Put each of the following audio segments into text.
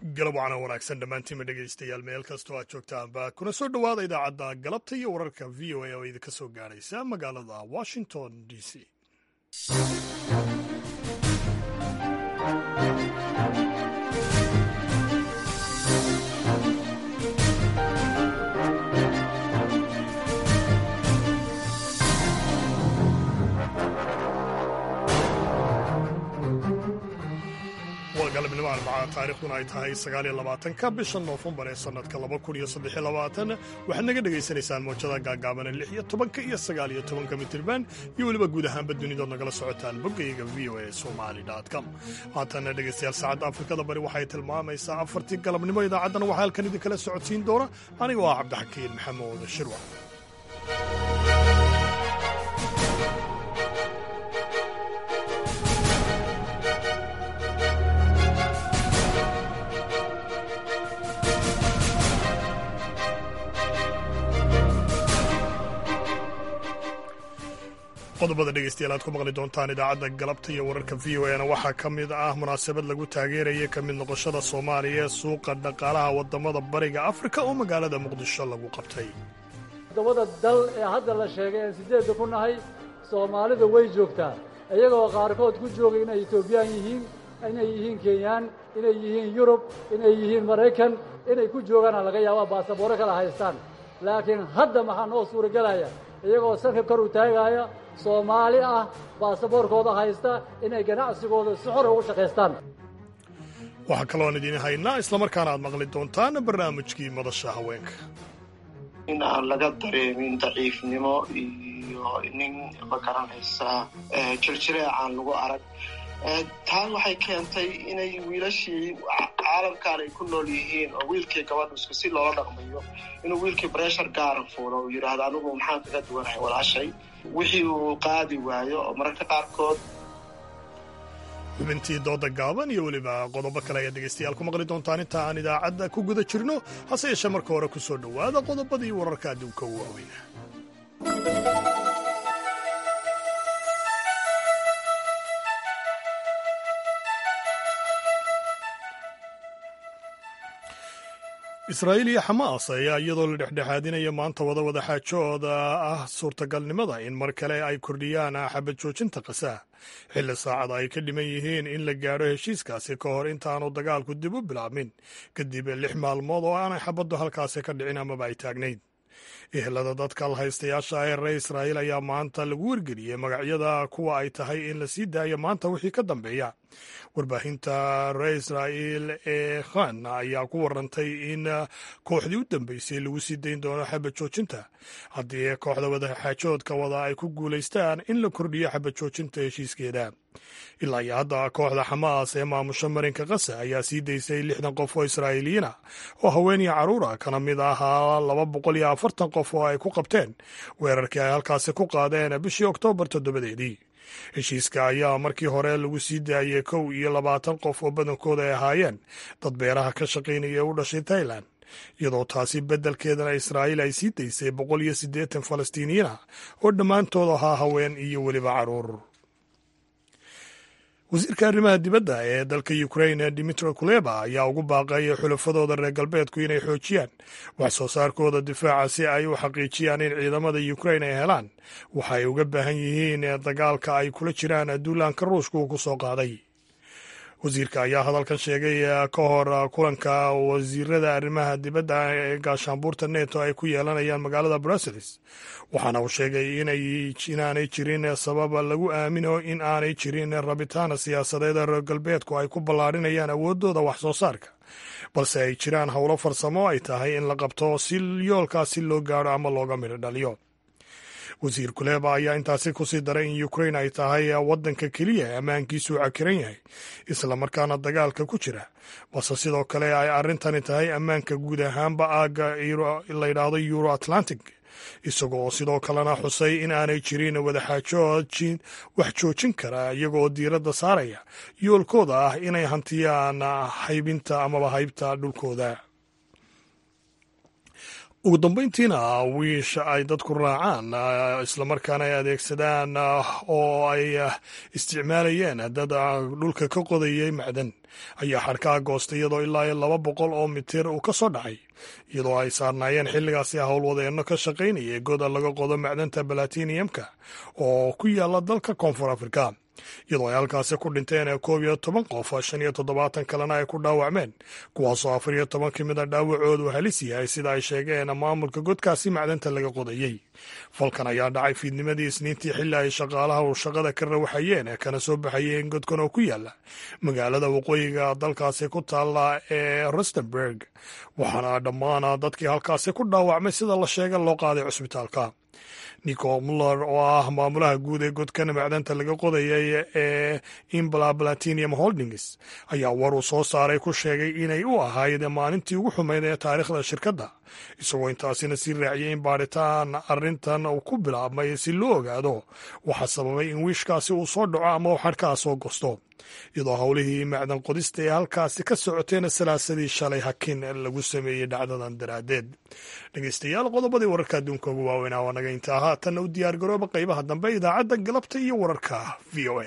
galab wacana wanaagsan dhammaantiinma dhegaystayaal meel kastoo aad joogtaanba kuna soo dhowaada idaacadda galabta iyo wararka v o a oo idinka soo gaadhaysa magaalada washington d c waa galabnimo arbaca taariikhduna ay tahay sagaaliyo labaatanka bisha noofembar ee sannadka laba kun iyo saddexiyo labaatan waxaad naga dhagaysanaysaan moojada gaagaabana lix iyo tobanka iyo sagaaliyo tobanka mitirban iyo weliba guud ahaanba dunidood nagala socotaan boggayga v o a somali com haatana dhegaystayaal saacadda afrikada bari waxay tilmaamaysaa afartii galabnimo idaacaddana waxaa halkan idinkala socodsiin doona anigoo ah cabdixakiin maxamuud shirwa qodobada dhegeystayaal aad ku maqli doontaan idaacadda galabta iyo wararka v o na waxaa ka mid ah munaasabad lagu taageeraya ka mid noqoshada soomaaliya ee suuqa dhaqaalaha wadamada bariga afrika oo magaalada muqdisho lagu qabtay toddobada dal ee hadda la sheegay aan siddeedda ku nahay soomaalida way joogtaa iyagoo qaarkood ku joogay inay etoobiyaan yihiin inay yihiin kenyaan inay yihiin yurub inay yihiin maraykan inay ku joogaana laga yaabaa baasabooro kala haystaan laakiin hadda maxaa noo suuragelaya iyagoo sanka kor u taagaaya soomaali ah baasaboorkooda haysta inay ganacsigooda si xor ugu shaqaystaan waxaa kaloon idiin haynaa islamarkaana aad maqli doontaan barnaamijkii madasha haweenka in aan laga dareemin daciifnimo iyo nin ma garanaysaa jirjireecaan lagu arag taan waxay keentay inay wiilashii caalamkan ay ku nool yihiin oo wiilkii gabadhu isku si loola dhaqmayo inuu wiilkii breshar gaara fuulo uu yidhaahdo anigu maxaan kaga duwanahay walaashay wixii uu qaadi waayo oo mararka qaarkood xubintii dooda gaaban iyo weliba qodobo kale ayaad dhegaystayaal ku maqli doontaan inta aan idaacadda ku guda jirno hase yeeshee marka hore ku soo dhowaada qodobadii wararka adduunka u waaweyna israa'iil iyo xamaas ayaa iyadoo la dhexdhexaadinaya maanta wada wadaxaajooda ah suurtagalnimada in mar kale ay kordhiyaan xabad joojinta qasaa xilli saacada ay ka dhiman yihiin in la gaadho heshiiskaasi ka hor intaanu dagaalku dib u bilaabmin kadib lix maalmood oo aanay xabaddu halkaasi ka dhicin amaba ay taagnayd ehelada dadka alhaystayaasha ee reer israa'iil ayaa maanta lagu wargeliyey magacyada kuwa ay tahay in la sii daayo maanta wixii ka dambeeya warbaahinta reer israa'iil ee khan ayaa ku warantay in kooxdii u dambeysay lagu sii dayn doono xabad joojinta haddii kooxda wadaxaajoodka wada ay ku guulaystaan in la kordhiyo xabad joojinta heshiiskeeda ilaa iyo hadda kooxda xamaas ee maamusho marinka kasa ayaa sii daysay lixdan qof oo israa'iiliyiina oo haweeniya carruura kana mid ahaa laba boqol iyo afartan qof oo ay ku qabteen weerarkii ay halkaasi ku qaadeen bishii oktoobar toddobadeedii heshiiska ayaa markii hore lagu sii daayey kow iyo labaatan qof oo badankooda ay ahaayeen dad beeraha ka shaqaynaya u dhashay tailan iyadoo taasi beddelkeedana israa'iil ay sii daysay boqol iyo siddeetan falastiiniyiina oo dhammaantood ahaa haween iyo weliba carruur wasiirka arrimaha dibadda ee dalka ukrain dimitro kuleba ayaa ugu baaqay xulafadooda reer galbeedku inay xoojiyaan wax soo saarkooda difaaca si ay u xaqiijiyaan in ciidamada ukrain ay helaan waxa ay uga baahan yihiin dagaalka ay kula jiraan duulaanka ruushka uu ku soo qaaday wasiirka ayaa hadalkan sheegay ka hor kulanka wasiirada arrimaha dibadda ee gaashaanbuurta neto ay ku yeelanayaan magaalada brussels waxaana uu sheegay inaanay jirin sabab lagu aamino in aanay jirin rabitaan siyaasadeed reer galbeedku ay ku ballaadhinayaan awooddooda wax soo saarka balse ay jiraan howlo farsamo ay tahay in la qabto si yoolkaasi loo gaadho ama looga midho dhaliyo wasiir kuleba ayaa intaasi kusii daray in ukrain ay tahay waddanka keliya ee ammaankiisu cakiran yahay islamarkaana dagaalka ku jira balse sidoo kale ay arrintani tahay ammaanka guud ahaanba aagga la yidhaahdo euro atlantic isagoo sidoo kalena xusay in aanay jirin wadaxaajoojin wax joojin kara iyagoo diiradda saaraya yoolkooda ah inay hantiyaan haybinta amaba haybta dhulkooda ugu dambayntiina wiish ay dadku raacaan islamarkaana ay adeegsadaan oo ay isticmaalayeen dad dhulka ka qodayay macdan ayaa xadhkaha goostay iyadoo ilaa iyo laba boqol oo mitir uu ka soo dhacay iyadoo ay saarnaayeen xilligaasi howlwadeenno ka shaqaynayay goda laga qodo macdanta balatiniyamka oo ku yaala dalka koonfur afrika iyadoo ay halkaasi ku dhinteen koob iyo toban qof shan iyo toddobaatan kalena ay ku dhaawacmeen kuwaasoo afar iyo toban ka mid a dhaawacoodu halis yahay sida ay sheegeen maamulka godkaasi macdanta laga qodayey falkan ayaa dhacay fiidnimadii isniintii xilli ay shaqaalaha uu shaqada ka rawaxayeen kana soo baxayeen godkan oo ku yaala magaalada waqooyiga dalkaasi ku taalla ee rustenburg waxaana dhammaan dadkii halkaasi ku dhaawacmay sida la sheega loo qaaday cusbitaalka nico muller oo ah maamulaha guud ee godkan macdanta laga qodayay ee imbla platinium holdings ayaa war uu soo saaray ku sheegay inay u ahayd maalintii ugu xumayd ee taariikhda shirkadda isagoo intaasina sii raaciyay in baadhitaan arrintan uu ku bilaabmay si loo ogaado waxaa sababay in wiishkaasi uu soo dhaco ama uu xadhkaha soo gosto iyadoo howlihii macdan qodista ee halkaasi ka socoteena salaasadii shalay hakin lagu sameeyey dhacdadan daraaddeed dhegeystayaal qodobadii wararka adduunka ugu waaweynaa waa naga intaa haatanna u diyaar garooba qaybaha dambe idaacadda galabta iyo wararka v o a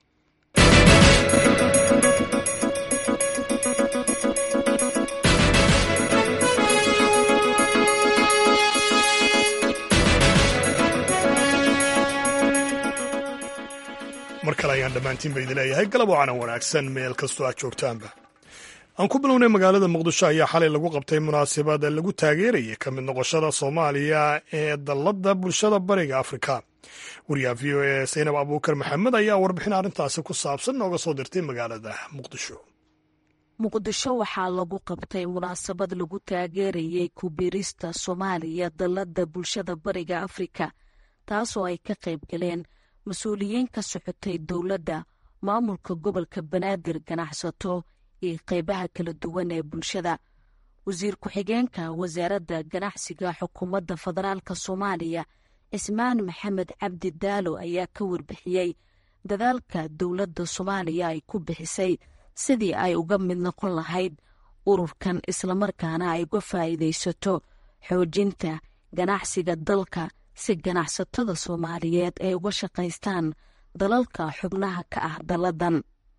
mar kale ayaan dhammaantiinba idin leeyahay galab wacanan wanaagsan meel kastoo aad joogtaanba aan ku bilownay magaalada muqdisho ayaa xalay lagu qabtay munaasabad lagu taageerayay ka mid noqoshada soomaaliya ee dalladda bulshada bariga afrika wariyaha v o e saynab abuukar maxamed ayaa warbixin arrintaasi ku saabsan nooga soo dirtay magaalada muqdisho muqdisho waxaa lagu qabtay munaasabad lagu taageerayay kubirista soomaaliya dalladda bulshada bariga afrika taasoo ay ka qayb galeen mas-uuliyiin ka socotay dowladda maamulka gobolka banaadir ganacsato iyo qeybaha kala duwan ee bulshada wasiir ku-xigeenka wasaaradda ganacsiga xukuumadda federaalk soomaaliya cismaan maxamed cabdi daalo ayaa ka warbixiyey dadaalka dowladda soomaaliya ay ku bixisay sidii ay uga mid noqon lahayd ururkan islamarkaana ay uga faa'iidaysato xoojinta ganacsiga dalka si ganacsatada soomaaliyeed ay uga shaqaystaan dalalka xubnaha ka ah dalladan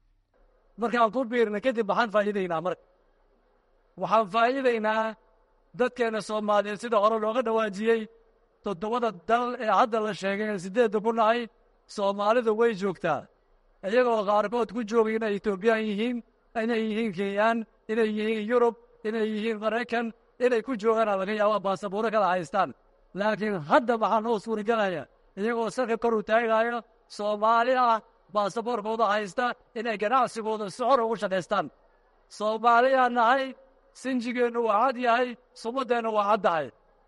markaan ku biirna kadib waxaan faa'iidaynaa marka waxaan faa'iidaynaa dadkeenna soomaaliyeed sida hore looga dhawaajiyey toddobada dal ee hadda la sheegay ee siddeedda ku nahay soomaalidu way joogtaa iyagoo qaarkood ku joogay inay etoobiyaan yihiin inay yihiin kenyaan inay yihiin yurub inay yihiin maraykan inay ku joogaana laga yaabaa baasabuuro kala haystaan laakiin hadda waxaa noo suuragelaya iyagoo sarka kor u taagaayo soomaali ah baasaboorkooda haysta inay ganacsigooda si xor ugu shaqaystaan soomaaliyaa nahay sinjigeennu waa cad yahay sumaddeennu waa caddahay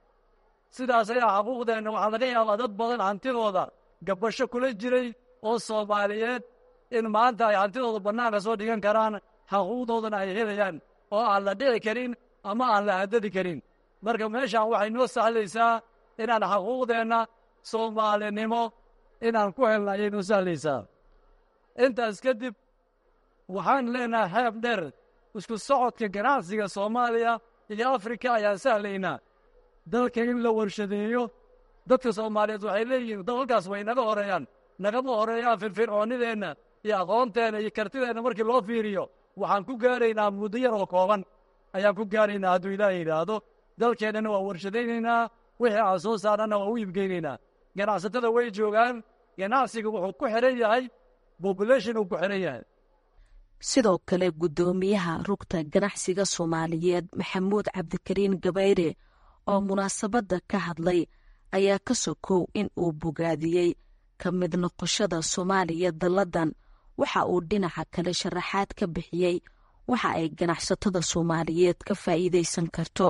sidaas ayaa xaquuqdeenna waxaa laga yaabaa dad badan hantidooda gabbasho kula jiray oo soomaaliyeed in maanta ay hantidooda bannaanka soo dhigan karaan xaquuqdoodana ay helayaan oo aan la dhici karin ama aan la haddadi karin marka meeshaan waxay noo sahlaysaa inaan xaquuqdeenna soomaalinimo inaan ku helna ayay noo sahlaysaa intaas kadib waxaan leenahay xeeb dheer isku socodka ganacsiga soomaaliya iyo afrika ayaan sahlaynaa dalka in la warshadeeyo dadka soomaaliyeed waxay leeyihiin dalalkaas way naga horeeyaan nagama horeeyaan firfircoonnideenna iyo aqoonteenna iyo kartideenna markii loo fiiriyo waxaan ku gaaraynaa muddo yar oo kooban ayaan ku gaaraynaa hadduu ilaaha yidhaahdo dalkeennana waa warshadaynaynaa wixii aan soo saarnana waa u iibgeynaynaa ganacsatada way joogaan ganacsiga wuxuu ku xidhan yahay bobulation uu ku xidhan yahay sidoo kale guddoomiyaha rugta ganacsiga soomaaliyeed maxamuud cabdikariin gabayre oo munaasabadda ka hadlay ayaa ka sokow in uu bogaadiyey ka mid noqoshada soomaaliya dalladan waxa uu dhinaca kale sharaxaad ka bixiyey waxa ay ganacsatada soomaaliyeed ka faa'iidaysan karto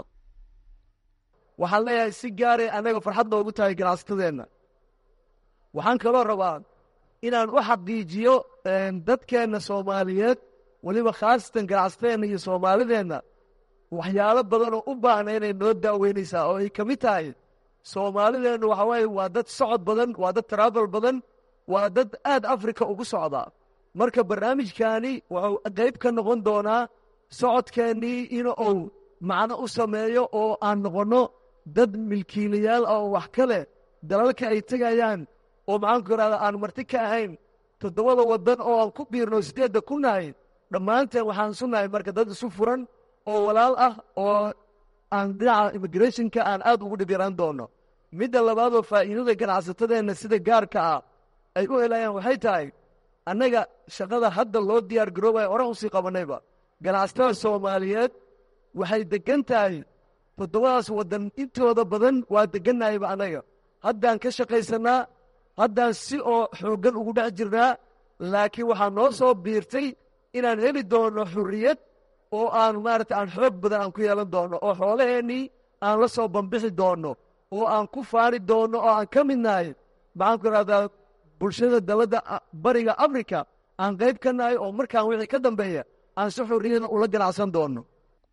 waxaan leeyahay si gaaray annaga farxad noogu tahay ganacsatadeenna waxaan kaloo rabaa inaan u xaqiijiyo dadkeenna soomaaliyeed weliba khaasatan ganacsatadeenna iyo soomaalideenna waxyaalo badan oo u baahna inay noo daaweynaysaa oo ay ka mid tahay soomaalideennu waxa waaye waa dad socod badan waa dad traabal badan waa dad aad afrika ugu socdaa marka barnaamijkaani wuxuu qayb ka noqon doonaa socodkeennii in uu macno u sameeyo oo aan noqonno dad milkiilayaal ah oo wax ka leh dalalka ay tegayaan oo maxaanku idhahda aan marti ka ahayn toddobada waddan oo aan ku biirno siddeedda ku nahay dhammaanteen waxaan sunahay marka dad isu furan oo walaal ah oo aan dhinaca immigrationka aan aad ugu dhib yaraan doono midda labaadoo faa'iidada ganacsatadeenna sida gaarka ah ay u helayaan waxay tahay annaga shaqada hadda loo diyaar garoobaya hore usii qabannayba ganacsatada soomaaliyeed waxay deggan tahay toddobadaas waddan intooda badan waa deggannahayba annaga haddaan ka shaqaysannaa haddaan si oo xooggan ugu dhex jirnaa laakiin waxaa noo soo biirtay inaan heli doonno xurriyad oo aan maarata aan xoog badan aan ku yeelan doonno oo xoolaheennii aan la soo bambixi doonno oo aan ku faani doonno oo aan ka mid nahay maxaanku idhahdaa bulshada dalladda bariga afrika aan qayb ka nahay oo markaan wixii ka dambeeya aan si xurriyada ula ganacsan doonno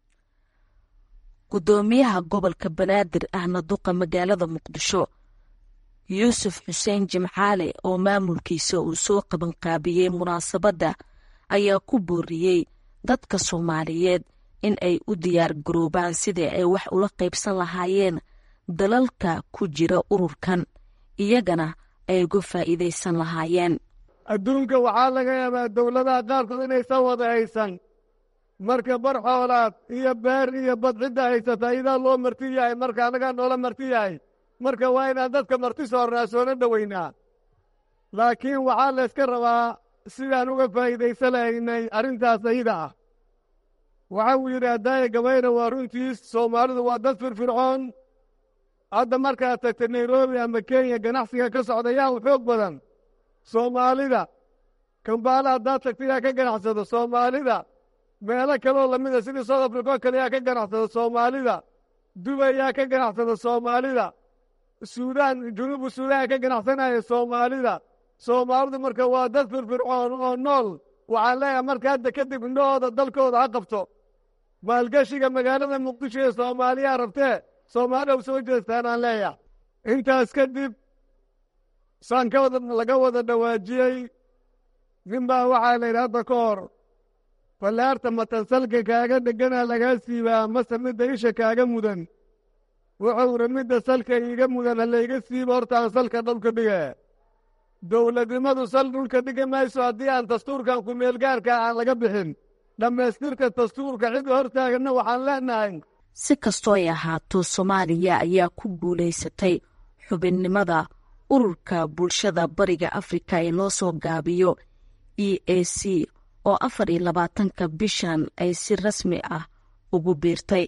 guddoomiyaha gobolka banaadir ahna duqa magaalada muqdisho yuusuf xuseen jimcaale oo maamulkiisa uu soo qabanqaabiyey munaasabadda ayaa ku booriyey dadka soomaaliyeed in ay u diyaar garoobaan sidii ay wax ula qaybsan lahaayeen dalalka ku jira ururkan iyagana ay uga faa'iidaysan lahaayeen adduunka waxaa laga yaabaa dowladaha qaarkood inaysan wada haysan marka bar xoolaad iyo beer iyo bad cidda haysata idaa loo marti yahay marka annagaa noola marti yahay marka waa inaan dadka marti soornaa soona dhoweynaa laakiin waxaa layska rabaa sidaan uga faa'iidaysan lahaynay arrintaas ayada ah waxa uu yidhi haddaaya gabayna waa runtiis soomaalidu waa dad firfircoon hadda markaad tagta nairobi ama kenya ganacsiga ka socda yaa u xoog badan soomaalida kambaala haddaad tagta yaa ka ganacsado soomaalida meelo kaloo lamida sidii south africa oo kale yaa ka ganacsada soomaalida dubay yaa ka ganacsada soomaalida suudaan junuubu suudaan yaa ka ganacsanaya soomaalida soomaalidu marka waa dad firfircoon oo nool waxaan leeyahay marka hadda kadib indhahooda dalkooda ha qabto maalgeshiga magaalada muqdisho ee soomaaliyaa rabtee soomaalida u soo jeestaan aan leeyahay intaas kadib saan ka wada laga wada dhawaajiyey nin baa waxaa la yidhi hadda ka hor fallaarta matansalka kaaga dhegana lagaa siibaa mase midda isha kaaga mudan wuxuu iri midda salka iiga mudan halayga siibo hortaan salka dhulka dhige dowladnimadu sal dhulka dhigi mayso haddii aan dastuurkan ku-meelgaarka aan laga bixin dhammaystirka dastuurka cid hortaaganna waxaan leenahay si kastoo ay ahaato soomaaliya ayaa ku guulaysatay xubinnimada ururka bulshada bariga afrika ee loo soo gaabiyo e a c oo afar iyo labaatanka bishan ay si rasmi ah ugu biirtay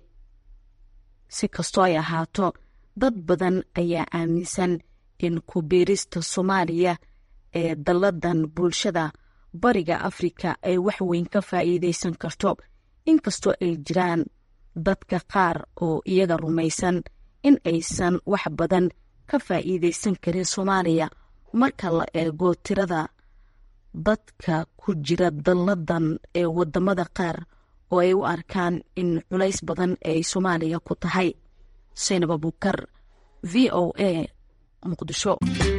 si kastoo ay ahaato dad badan ayaa aaminsan in ku biirista soomaaliya ee dalladan bulshada bariga afrika ay wax weyn ka faa'iidaysan karto inkastoo ay jiraan dadka qaar oo iyaga rumaysan in aysan wax badan ka faa'iidaysan karin soomaaliya marka la eego tirada dadka ku jira dalladan ee waddamada qaar oo ay u arkaan in culays badan ay soomaaliya ku tahay saynab abukar v o a muqdisho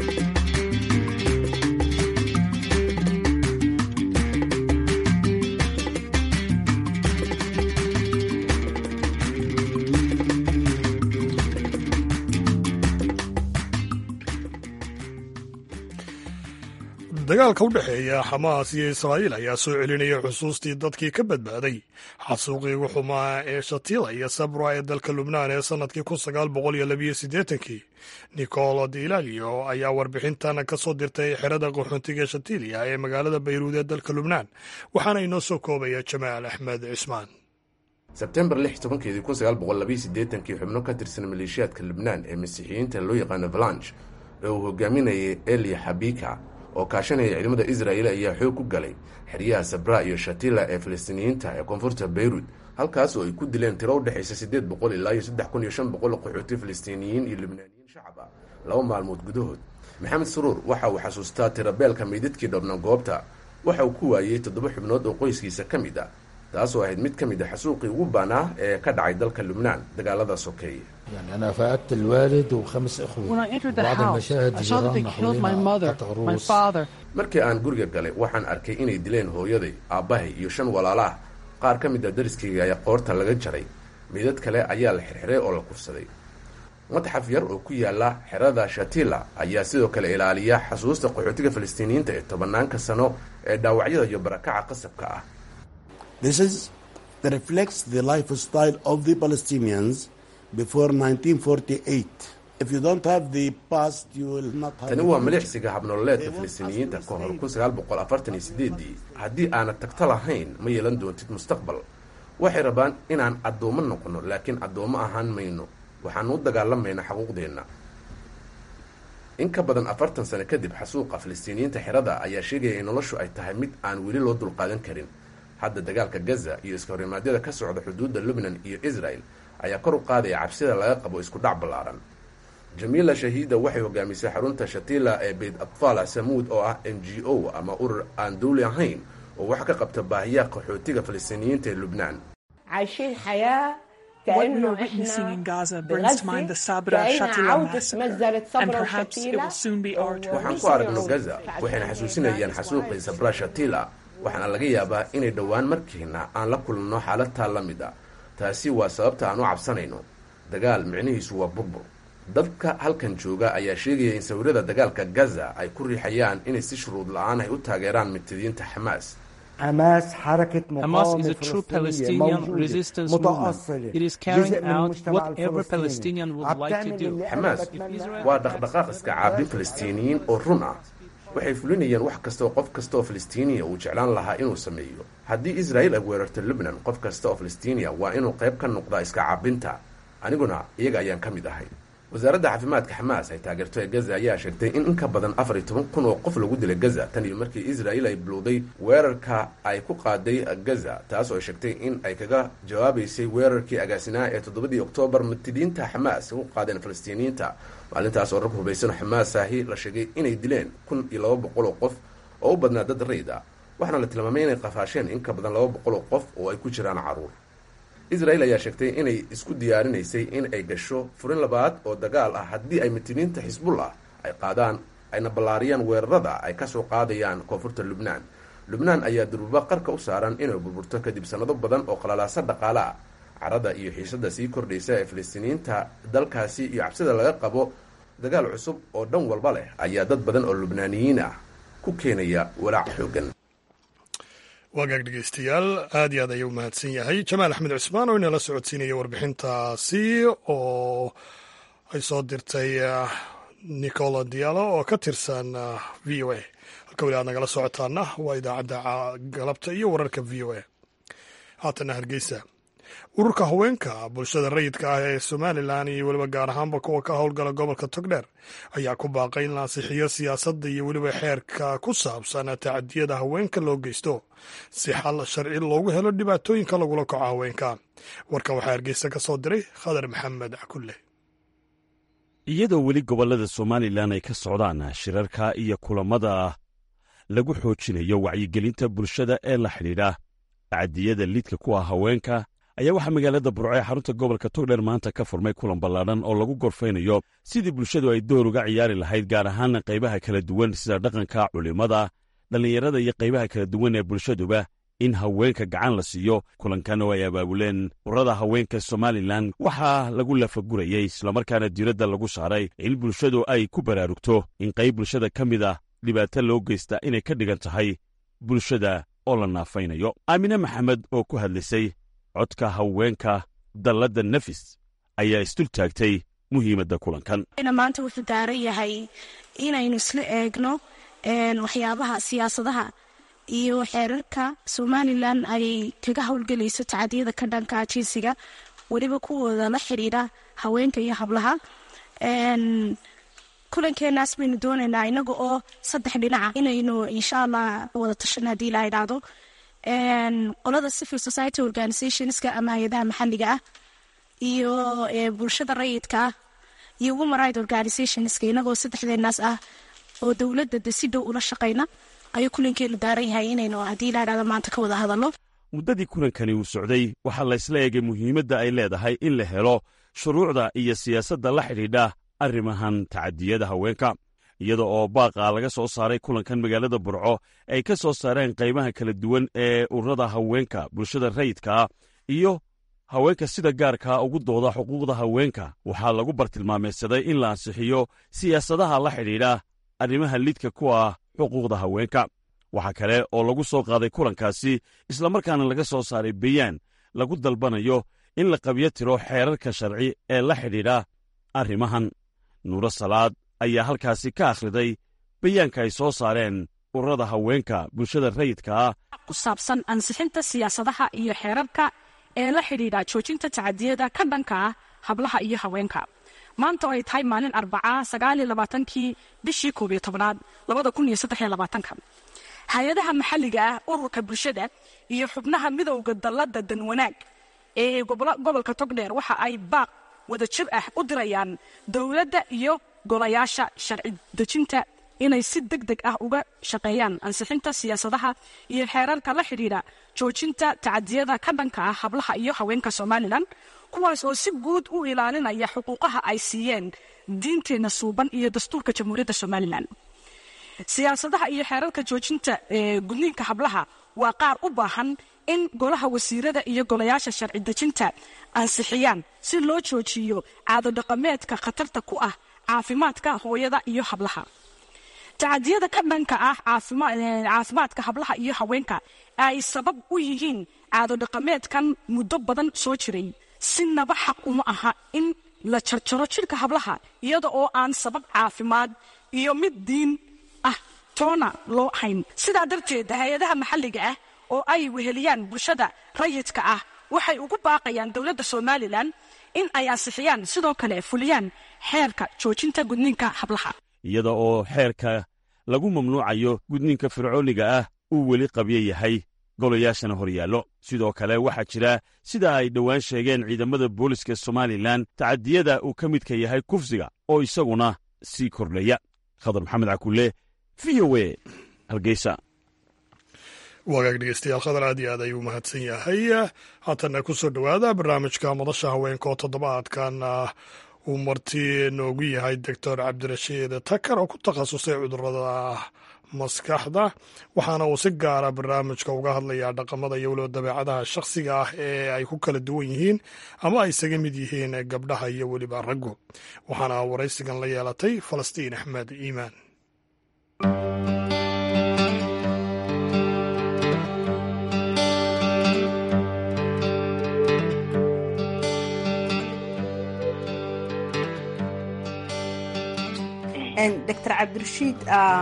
dagaalka u dhexeeya xamaas iyo israa'iil ayaa soo celinaya xusuustii dadkii ka badbaaday xasuuqii ugu xumaa ee shatila iyo sabra ee dalka lubnaan ee sannadkii kun sagaal boqol iyo labiyo siddeetankii nicolo dilalio ayaa warbixintan ka soo dirtay xerada qaxoontiga shatilia ee magaalada bayruud ee dalka lubnaan waxaana inoo soo koobaya jamaal axmed cismaan sebtembar lix tobankeedii kun sagaal boqol labiyo siddeetankii xubno ka tirsan maleeshiyaadka lubnaan ee masiixiyiinta loo yaqaano valanch ee uu hogaaminayay eli xabika oo kaashanaya ciidamada israa'il ayaa xoog ku galay xeryaha sabra iyo shatila ee falastiiniyiinta ee koonfurta beyruud halkaas oo ay ku dileen tiro u dhexaysa siddeed boqol ilaa iyo saddex kun iyo shan boqol qaxooti falastiiniyiin iyo libnaaniyiin shacab ah laba maalmood gudahood maxamed saruur waxa uu xasuustaa tirabeelka meydadkii dhabna goobta waxa uu ku waayey toddoba xubnood oo qoyskiisa ka mid ah taasoo ahayd mid ka mid a xasuuqii ugu baanaa ee ka dhacay dalka lubnaan dagaalada sokeeye يعني أنا فقدت الوالد وخمس إخوة When I entered the بعض house, المشاهد I saw that they جيراننا killed my حوالينا mother, قطع my رؤوس father, markii aan guriga galay waxaan arkay inay dileen hooyaday aabbahay iyo shan walaala ah qaar ka mid a dariskayga ayaa qoorta laga jaray midad kale ayaa la xirxiray oo la kufsaday madxaf yar oo ku yaala xerada shatila ayaa sidoo kale ilaaliya xasuusta qaxootiga falastiiniyiinta ee tobanaanka sano ee dhaawacyada iyo barakaca qasabka ah tani waa milixsiga habnololeedka falastiiniyiinta ka hor ii haddii aanad tagto lahayn ma yeelan doontid mustaqbal waxay rabaan inaan addoommo noqono laakiin addoommo ahaan mayno waxaanu u dagaalamaynaa xaquuqdeenna in ka badan afartan sano kadib xasuuqa falastiiniyiinta xerada ayaa sheegaya in noloshu ay tahay mid aan weli loo dulqaadan karin hadda dagaalka gaza iyo iska horimaadyada ka socda xuduudda lubnan iyo israel ayaa kor u qaadaya cabsida laga qabo isku dhac ballaaran jamiila shahiida waxay hogaamisay xarunta shatila ee beyt atfala samuud oo ah n g o ama urur aan dawli ahayn oo wax ka qabta baahiyaha qaxootiga falastiiniyiinta ee lubnaan What we are witnessing in Gaza brings to mind the Sabra Shatila massacre, and perhaps it will soon be our turn. waxaan ku aragno gaza waxayna xasuusinayaan xasuuqii sabra shatila waxaana laga yaabaa inay dhowaan markiina aan la kulanno xaaladtaa la mid a taasi waa sababta aan u cabsanayno dagaal micnihiisu waa burbur dadka halkan jooga ayaa sheegaya in sawirada dagaalka gaza ay ku riixayaan inay si shuruud la-aan ay u taageeraan mubtadiyiinta xamaas Hamas is a true Palestinian resistance movement. It is carrying out whatever Palestinian would like to do. xamaas waa dhaqdhaqaaq iska caabin falastiiniyiin oo run ah waxay fulinayaan wax kasta oo qof kasta oo falastiiniya uu jeclaan lahaa inuu sameeyo haddii israel ay weerarto lubnan qof kasta oo falastiiniya waa inuu qayb ka noqdaa iska caabinta aniguna iyaga ayaan ka mid ahay wasaaradda caafimaadka xamaas ay taageerto ee gaza ayaa sheegtay in in ka badan afar iyo toban kun oo qof lagu dilay gaza tan iyo markii israel ay bilowday weerarka ay ku qaaday gaza taas oo ay sheegtay in ay kaga jawaabaysay weerarkii agaasinaha ee toddobadii oktoobar mubtadiyiinta xamaas ku qaadeen falastiiniyiinta maalintaas oo rag hubaysan xamaas ahi la sheegay inay dileen kun iyo laba boqol oo qof oo u badnaa dad rayd ah waxaana la tilmaamay inay qafaasheen in ka badan laba boqol oo qof oo ay ku jiraan caruur israel ayaa sheegtay inay isku diyaarinaysay in ay gasho furin labaad oo dagaal ah haddii ay mutiniinta xisbullah ay qaadaan ayna ballaariyaan weerarada ay kasoo qaadayaan koonfurta lubnaan lubnaan ayaa durba qarka u saaran inay burburto kadib sannado badan oo qalalaasa dhaqaale ah carada iyo xiisada sii kordhaysa ee falastiiniyiinta dalkaasi iyo cabsida laga qabo dagaal cusub oo dhan walba leh ayaa dad badan oo lubnaaniyiin ah ku keenaya walaac xoogan waagaag dhegeystayaal aad iyo aad ayuu mahadsan yahay jamaal axmed cusmaan oo inala socodsiinaya warbixintaasi oo ay soo dirtay nicola diallo oo ka tirsan v o a halka weli aad nagala socotaana waa idaacadda galabta iyo wararka v o a haatana hargeysa ururka haweenka bulshada rayidka ah ee somalilan iyo weliba gaar ahaanba kuwa ka howlgala gobolka togdheer ayaa ku baaqay in la ansixiyo siyaasadda iyo weliba xeerka ku saabsan tacadiyada haweenka loo geysto si xal sharci loogu helo dhibaatooyinka lagula kaco haweenka warkan waxaa hargeysa ka soo diray khadar maxamed cakulle iyadoo weli gobollada somalilan ay ka socdaan shirarka iyo kulammada lagu xoojinayo wacyigelinta bulshada ee la xidhiidha tacadiyada lidka ku ah haweenka ayaa waxaa magaalada burco ee xarunta gobolka togdheer maanta ka furmay kulan ballaadhan oo lagu gorfaynayo sidii bulshadu ay door uga ciyaari lahayd gaar ahaan qaybaha kala duwan sida dhaqanka culimmada dhallinyarada iyo qaybaha kala duwan ee bulshaduba in haweenka gacan la siiyo kulankan oo ay abaabuleen urada haweenka somalilan waxaa lagu lafagurayey islamarkaana diiradda lagu saaray in bulshadu ay ku baraarugto in qayb bulshada ka mid ah dhibaato loo geysta inay ka dhigan tahay bulshada oo la naafaynayo aamine maxamed oo ku hadlaysay codka haweenka dalladda nafis ayaa isdul taagtay muhiimadda kulankan maanta wuxuu daaran yahay inaynu isla eegno waxyaabaha siyaasadaha iyo xeerarka somalilan ay kaga howlgelayso tacadiyada ka dhanka jinsiga weliba kuwooda la xidhiidha haweenka iyo hablaha kulankeenaas baynu doonaynaa inaga oo saddex dhinaca inaynu insha allah wada tashan haddii la idhaahdo qolada civil society organizationska ama hay-adaha maxalliga ah iyo bulshada rayidka ah iyo woman right organizationska inagoo saddexdeenaas ah oo dowladda de si dhow ula shaqayna ayuu kulankeenu daaran yahay inaynu haddii la idhahdo maanta ka wada hadalno muddadii kulankani uu socday waxaa laysla eegay muhiimadda ay leedahay in la helo shuruucda iyo siyaasadda la xidhiidha arrimahan tacadiyada haweenka iyada oo baaqa laga soo saaray kulankan magaalada burco ay ka soo saareen qaybaha kala duwan ee ururada haweenka bulshada rayidkaa iyo haweenka sida gaarkaa ugu dooda xuquuqda haweenka waxaa lagu bartilmaameedsaday in la ansixiyo siyaasadaha la xidhiidha arrimaha lidka ku ah xuquuqda haweenka waxaa kale oo lagu soo qaaday kulankaasi islamarkaana laga soo saaray bayaan lagu dalbanayo in la qabyo tiro xeerarka sharci ee la xidhiidha arrimahan nuuro salaad ayaa halkaasi ka akhriday bayaanka ay soo saareen ururada haweenka bulshada rayidka ah ku saabsan ansixinta siyaasadaha iyo xeerarka ee la xidhiidha joojinta tacadiyada ka dhanka ah hablaha iyo haweenka maanta oo ay tahay maalin arbacaa sagaaliyo labaatankii bishii koob iyo tobnaad labada kun iyo saddex iyo labaatanka hay-adaha maxalliga ah ururka bulshada iyo xubnaha midowda dallada danwanaag ee gobolka togdheer waxa ay baaq wada jir ah u dirayaan dowladda iyo golayaasha sharci dejinta inay si deg deg ah uga shaqeeyaan ansixinta siyaasadaha iyo xeerarka la xidhiidha joojinta tacadiyada ka dhanka ah hablaha iyo haweenka somalilan kuwaas oo si guud u ilaalinaya xuquuqaha ay siiyeen diinteenna suuban iyo dastuurka jamhuuriyadda somalilan siyaasadaha iyo xeerarka joojinta gudniinka hablaha waa qaar u baahan in golaha wasiirada iyo golayaasha sharci dejinta ansixiyaan si loo joojiyo caadodhaqameedka khatarta ku ah caafimaadka hooyada iyo hablaha tacadiyada ka dhanka ah caafimaadka hablaha iyo haweenka ay sabab u yihiin caadodhaqameedkan muddo badan soo jiray sinaba xaq uma aha in la jarjaro jidhka hablaha iyada oo aan sabab caafimaad iyo mid diin ah toona loo hayn sidaa darteed hay-adaha maxalliga ah oo ay weheliyaan bulshada rayidka ah waxay ugu baaqayaan dowladda somalilan in ay ansixiyaan sidoo kale fuliyaan xeerka joojinta gudniinka hablaha iyada oo xeerka lagu mamnuucayo gudniinka fircooniga ah uu weli qabyo yahay golayaashana hor yaallo sidoo kale waxaa jira sida ay dhowaan sheegeen ciidamada booliska somalilan tacadiyada uu ka midka yahay kufsiga oo isaguna sii kordhaya khadar maxamed cakulle v o e hargeysa wagaag dhegeystayaal khadar aad iyo aad ayuu mahadsan yahay haatanna ku soo dhowaada barnaamijka madasha haweenka oo toddobaadkan uu marti noogu yahay doctor cabdirashiid takar oo ku takhasusay cudurada maskaxda waxaana uu si gaara barnaamijka uga hadlayaa dhaqamada iyo weliba dabeecadaha shakhsiga ah ee ay ku kala duwan yihiin ama ay isaga mid yihiin gabdhaha iyo weliba raggu waxaana waraysigan la yeelatay falastiin axmed iimaan doctor cabdirashiid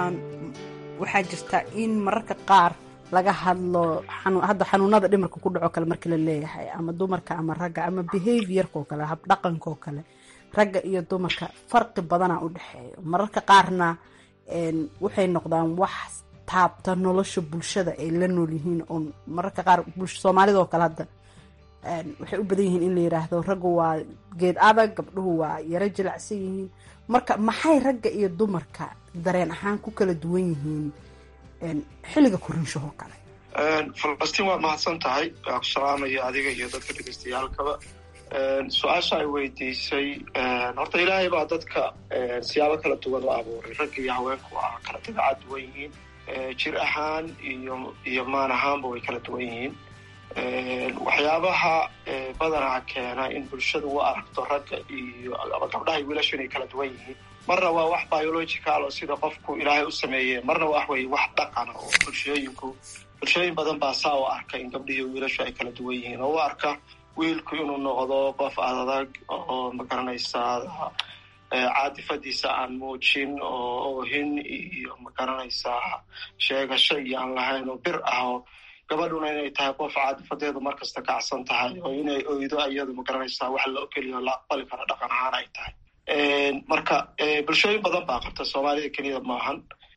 waxaa jirta in mararka qaar laga hadlo hadda xanuunada dhimarka ku dhaco kale marka la leeyahay ama dumarka ama ragga ama behaviorkao kale habdhaqankaoo kale ragga iyo dumarka farqi badana u dhexeeyo mararka qaarna waxay noqdaan wax taabta nolosha bulshada ay la nool yihiin oo mararka qaar soomaalida oo kale hadda waxay u badan yihiin in la yiraahdo raggu waa geed adag gabdhuhu waa yaro jilacsan yihiin marka maxay ragga iyo dumarka dareen ahaan ku kala duwan yihiin xilliga koriinshahoo kale falastiin waad mahadsan tahay waa ku salaamaya adiga iyo dadka dhegeystayaalkaba su-aasha ay weydiisay horta ilaahay baa dadka siyaabo kala duwan u abuuray ragga iyo haweenku waa kala dabeecad duwan yihiin jir ahaan iyo iyo maan ahaanba way kala duwan yihiin waxyaabaha badanaa keena in bulshadu u aragto ragga iyo ama gabdhaha iyo wiilashu inay kala duwan yihiin marna waa wax biological oo sida qofku ilaahay u sameeye marna wax wey wax dhaqana oo bulshooyinku bulshooyin badan baa saa u arka in gabdhihi wiilashu ay kala duwan yihiin oo u arka wiilku inuu noqdo qof adag oo magaranaysaa caadifadiisa aan muujin oo oohin iyo magaranaysaa sheegasho iyo aan lahayn oo bir ah oo gabadhuna inay tahay qof caadifadeedu markasta kacsan tahay oo inay oydo iyadu magaranaysaa wax la okeliyo la aqbali karo dhaqan ahaan ay tahay marka bulshooyin badan baa qabta soomaalida keliyada maahan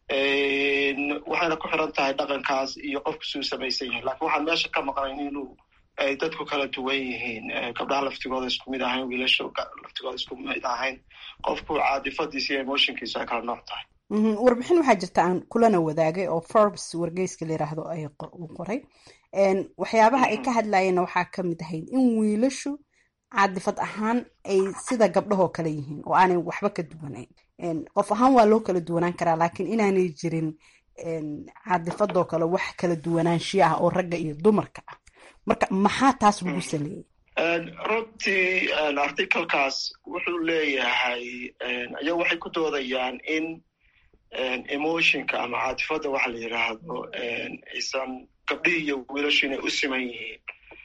waxayna ku xiran tahay dhaqankaas iyo qofku suu samaysan yahay lakin waxaan meesha ka maqnayn inuu ay dadku kala duwan yihiin gabdhaha laftigooda isku mid ahayn wiilasha laftigooda isku mid ahayn qofku caadifadiisa iyo emotionkiisu ay kala nooc tahay warbixin waxaa jirta aan kulana wadaagay oo forbes wargeyska la yiraahdo ay uu qoray waxyaabaha ay ka hadlayeenna waxaa ka mid ahayd in wiilashu caadifad ahaan ay sida gabdhahoo kale yihiin oo aanay waxba ka duwanayn qof ahaan waa loo kala duwanaan karaa laakiin inaanay jirin caadifadoo kale wax kala duwanaanshiya ah oo ragga iyo dumarka ah marka maxaa taas lagu saleeyey runtii articalkaas wuxuu leeyahay ayagu waxay ku doodayaan in emotionka ama caatifadda waxa la yidhaahdo aysan gabdhihii iyo wiilashu inay u siman yihiin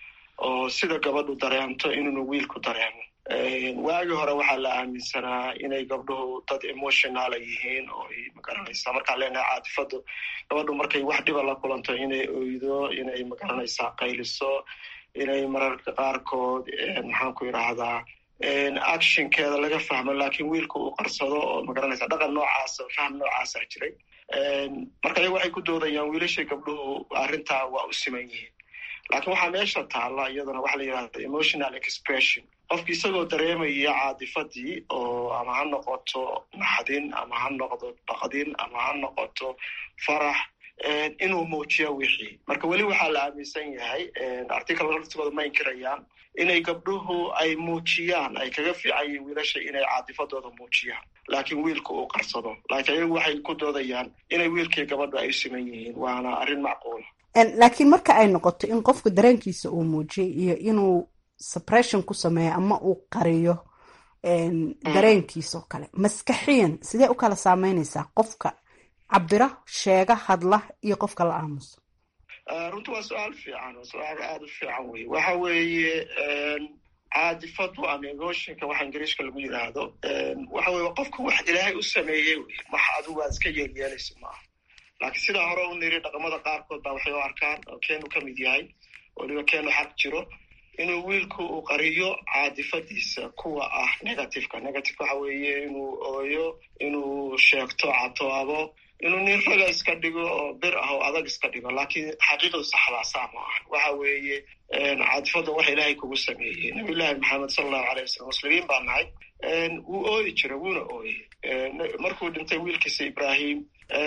oo sida gabadhu dareemto inuuna wiilku dareemo waagii hore waxaa la aaminsanaa inay gabdhuhu dad emotionala yihiin oo ay magaranaysaa markaan leenahay caatifaddu gabadhu markay wax dhiba la kulanto inay oydo inay magaranaysaa qayliso inay mararka qaarkood maxaan ku yidhaahdaa actionkeeda laga fahmo lakin wiilka uu qarsado oo magaranaysa dhaqan noocaasa fahm noocaasa jiray marka ayaga waxay ku doodayaan wiilashii gabdhuhu arrintaa waa u siman yihiin lakin waxaa meesha taalla iyadana waxa la yidhahda emotional expression qofki isagoo dareemaya caadifadii oo ama ha noqoto naxdin ama ha noqdo baqdin ama ha noqoto farax inuu muujiyo wixii marka weli waxaa la aaminsan yahay article laftigooda ma inkirayaan inay gabdhuhu ay muujiyaan ay kaga fiican yihiin wiilasha inay caadifadooda muujiyaan laakiin wiilka uu qarsado laakiin ayagu waxay ku doodayaan inay wiilkii gabadhu ay u siman yihiin waana arrin macquula laakiin marka ay noqoto in qofku dareenkiisa uu muujiyay iyo inuu suppression ku sameeyo ama uu qariyo dareenkiisa oo kale maskaxiyan sidee u kala saameynaysaa qofka cabira sheega hadla iyo qofka la aamuso runti waa su-aal fiican waa su-aal aada u fiican wey waxa weeye caadifadu ama emotionka waxa ingiriishka lagu yidhaahdo waxa weye qofka wax ilaahay u sameeyey wey wax adigu aad iska yeelyeelaysa maaha laakiin sidaa hore u niri dhaqamada qaarkood baa waxay u arkaan oo keenu ka mid yahay weliba keenu xaq jiro inuu wiilku uu qariyo caadifadiisa kuwa ah negativeka negativeka waxa weeye inuu ooyo inuu sheegto catoabo inuu nin raga iska dhigo oo bir ah oo adag iska dhigo laakiin xaqiiqadu saxdaa saa ma aha waxa weeye caadifadda waxa ilaahay kugu sameeyey nabiyullaahi maxamed sala allahu alay wasalam muslimiin baa nahay wuu ooyi jiray wuuna ooyey markuu dhintay wiilkiisa ibrahim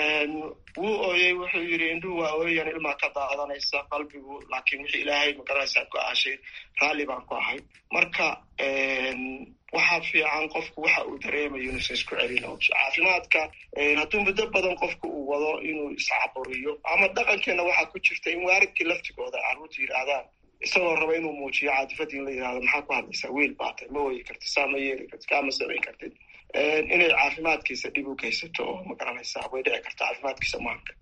wuu ooyey wuxuu yidhi indhuhu waa ooyan ilmaa ka daadanaysa qalbigu laakiin wixii ilaahay magaranaysaa go-aashay raalli baan ku ahay marka waxaa fiican qofku waxa uu dareemayo inuusan isku celin caafimaadka hadduu muddo badan qofku uu wado inuu iscaburiyo ama dhaqankeena waxaa ku jirta in waaridkii laftigooda carruurta yidhaahdaan isagoo raba inuu muujiyo caadifadii in la yidhahdo maxaa ku hadlaysaa wiil baatay ma ooyi kartid saa ma yeeli kartid kaama samayn kartid inay caafimaadkiisa dhib u geysato oo magaranaysaa way dhici karta caafimaadkiisa maanka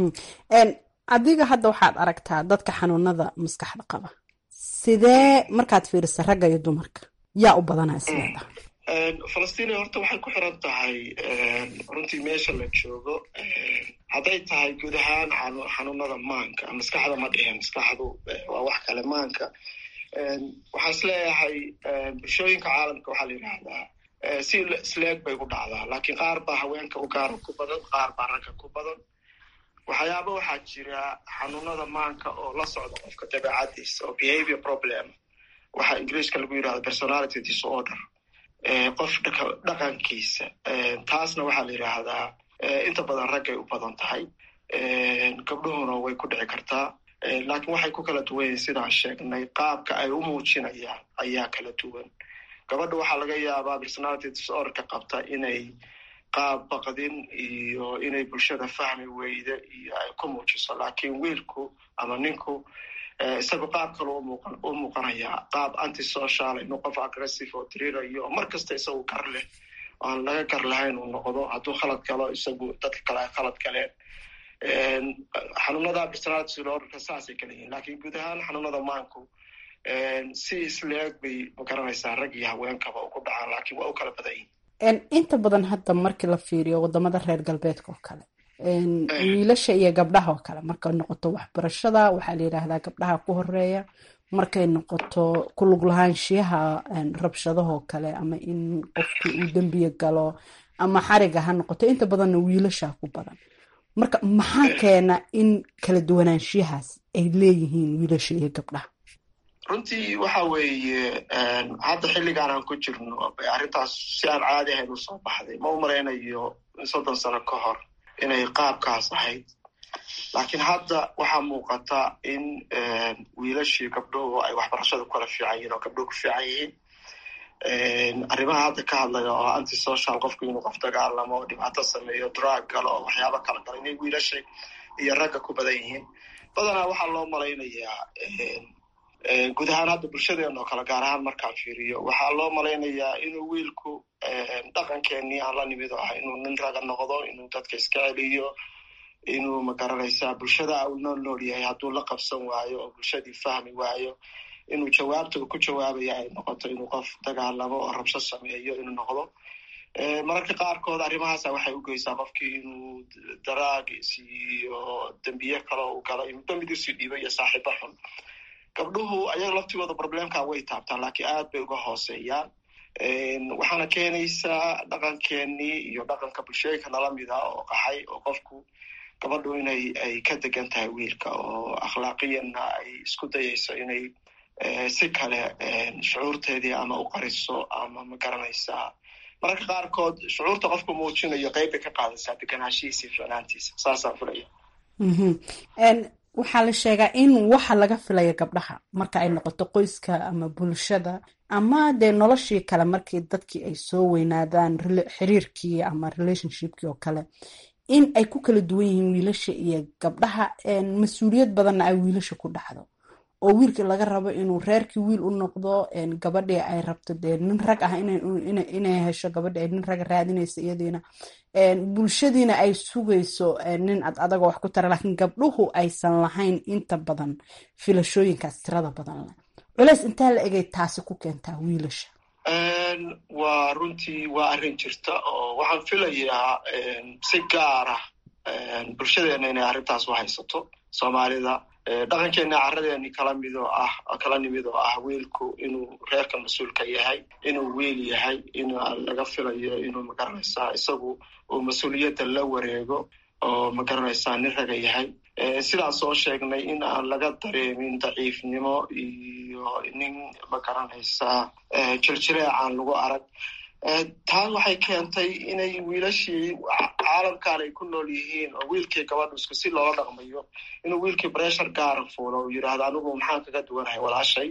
adiga hadda waxaad aragtaa dadka xanuunada maskaxda qaba sidee markaad fiirisa ragga iyo dumarka yaa u badanaa isleedaha falastiin horta waxay ku xiran tahay runtii meesha la joogo hadday tahay guud ahaan xanuunada maanka maskaxda ma dhihin maskaxdu waa wax kale maanka waxaan isleeyahay bulshooyinka caalamka waxaa la yidhaahdaa si isleeg bay u dhacdaa laakiin qaar baa haweenka u gaara ku badan qaar baa ragga ku badan waxyaaba waxaa jira xanuunada maanka oo la socda qofka dabeecadiisa oo behavior problem waxaa ingiriiska lagu yidhahda personality disorder qof dhaqankiisa taasna waxaa la yidhaahdaa inta badan raggay u badan tahay gabdhuhuna way ku dhici kartaa laakiin waxay ku kala duwan yihin sidaan sheegnay qaabka ay u muujinayaan ayaa kala duwan gabadha waxaa laga yaabaa personality disorderka qabta inay qaab baqdin iyo inay bulshada fahmi weyda iyo ay ku muujiso laakiin wiilku ama ninku isagu qaab kale u muuqanayaa qaab antisocial inuu qof aggressive oo dirirayo mar kasta isagu gar leh aan laga gar lahayn uu noqdo hadduu khalad galo isagu dadka kale ay khalad galeen xanuunada personality disorderka saasay kala yihiin laakiin guud ahaan xanuunada maanku si isleeg bay magaranaysaa rag iyo haweenkaba ugu dhacaan laakiin waa u kala badan yihin inta badan hadda markii la fiiriyo wadamada reer galbeedka oo kale wiilasha iyo gabdhaha oo kale markay noqoto waxbarashada waxaa la yidhaahdaa gabdhaha ku horeeya markay noqoto ku lug lahaanshiyaha rabshadahoo kale ama in qofkii uu dembiya galo ama xariga ha noqoto inta badanna wiilasha ku badan marka maxaa keena in kala duwanaanshiyahaas ay leeyihiin wiilasha iyo gabdhaha runtii waxa weeye hadda xilligaan aan ku jirno bay arrintaas si aan caadi ahayn usoo baxday ma u malaynayo soddon sano ka hor inay qaabkaas ahayd laakiin hadda waxaa muuqata in wiilashii gabdhuhu ay waxbarashada kukala fiican yihin oo gabdhuhu ku fiican yihiin arrimaha hadda ka hadlaya oo antisocial qofku inuu qof dagaalamo oo dhibaato sameeyo drug galo oo waxyaaba kala galo inay wiilasha iyo ragga ku badan yihiin badanaa waxaa loo malaynayaa guud ahaan hadda bulshadeena oo kale gaar ahaan markaan fiiriyo waxaa loo malaynayaa inuu wiilku dhaqankeenii aan la nimid oo ah inuu nin raga noqdo inuu dadka iska celiyo inuu magaranaysaa bulshada uu nool nool yahay hadduu la qabsan waayo oo bulshadii fahmi waayo inuu jawaabta uu ku jawaabaya ay noqoto inuu qof dagaalamo oo rabsho sameeyo inuu noqdo mararka qaarkood arrimahaasa waxay u geysaa qofkii inuu daraagis iyo dembiye kale uu galo inuu dambidiisii dhiibo iyo saaxiibo xun gabdhuhu ayaga laftigooda problemka way taabtaan laakiin aad bay uga hooseeyaan waxaana keenaysaa dhaqankeenii iyo dhaqanka bulshooyinka nala mida oo qaxay oo qofku gabadhu inay ay ka degan tahay wiilka oo akhlaaqiyanna ay isku dayayso inay si kale shucuurteedii ama u qariso ama ma garanaysaa mararka qaarkood shucuurta qofku muujinayo qeyb bay ka qaadaysaa deganaanshihiisa iyo ficnaantiisa saasaan filaya waxaa la sheegaa in waxa laga filaya gabdhaha marka ay noqoto qoyska ama bulshada ama dee noloshii kale markii dadkii ay soo weynaadaan xiriirkii ama relationshipkii oo kale in ay ku kala duwan yihiin wiilasha iyo gabdhaha mas-uuliyad badanna ay wiilasha ku dhacdo oo wiilkii laga rabo inuu reerkii wiil u noqdo gabadhii ay rabto dee nin rag ah inay hesho gabadhi ay nin raga raadinaysa iyadiina bulshadiina ay sugayso nin ad adagoo wax ku tara laakiin gabdhuhu aysan lahayn inta badan filashooyinkaas tirada badan leh culeys intaa la egay taasi ku keentaa wiilasha waa runtii waa arrin jirta oo waxaan filayaa si gaara bulshadeena inay arrintaas u haysato soomaalida dhaqankeena caradeeni kala mid oo ah kala nimid oo ah wiilku inuu reerka mas-uulka yahay inuu wiil yahay in laga filayo inuu magaranaysaa isagu uu mas-uuliyadda la wareego oo magaranaysaa nin raga yahay sidaan soo sheegnay in aan laga dareemin daciifnimo iyo nin magaranaysaa jirjireecaan lagu arag taan waxay keentay inay wiilashii caalamkan ay ku nool yihiin oo wiilkii gabadhu isku si loola dhaqmayo inuu wiilkii bressure gaara fuulo uu yidhaahdo anigu maxaan kaga duwanahay walaashay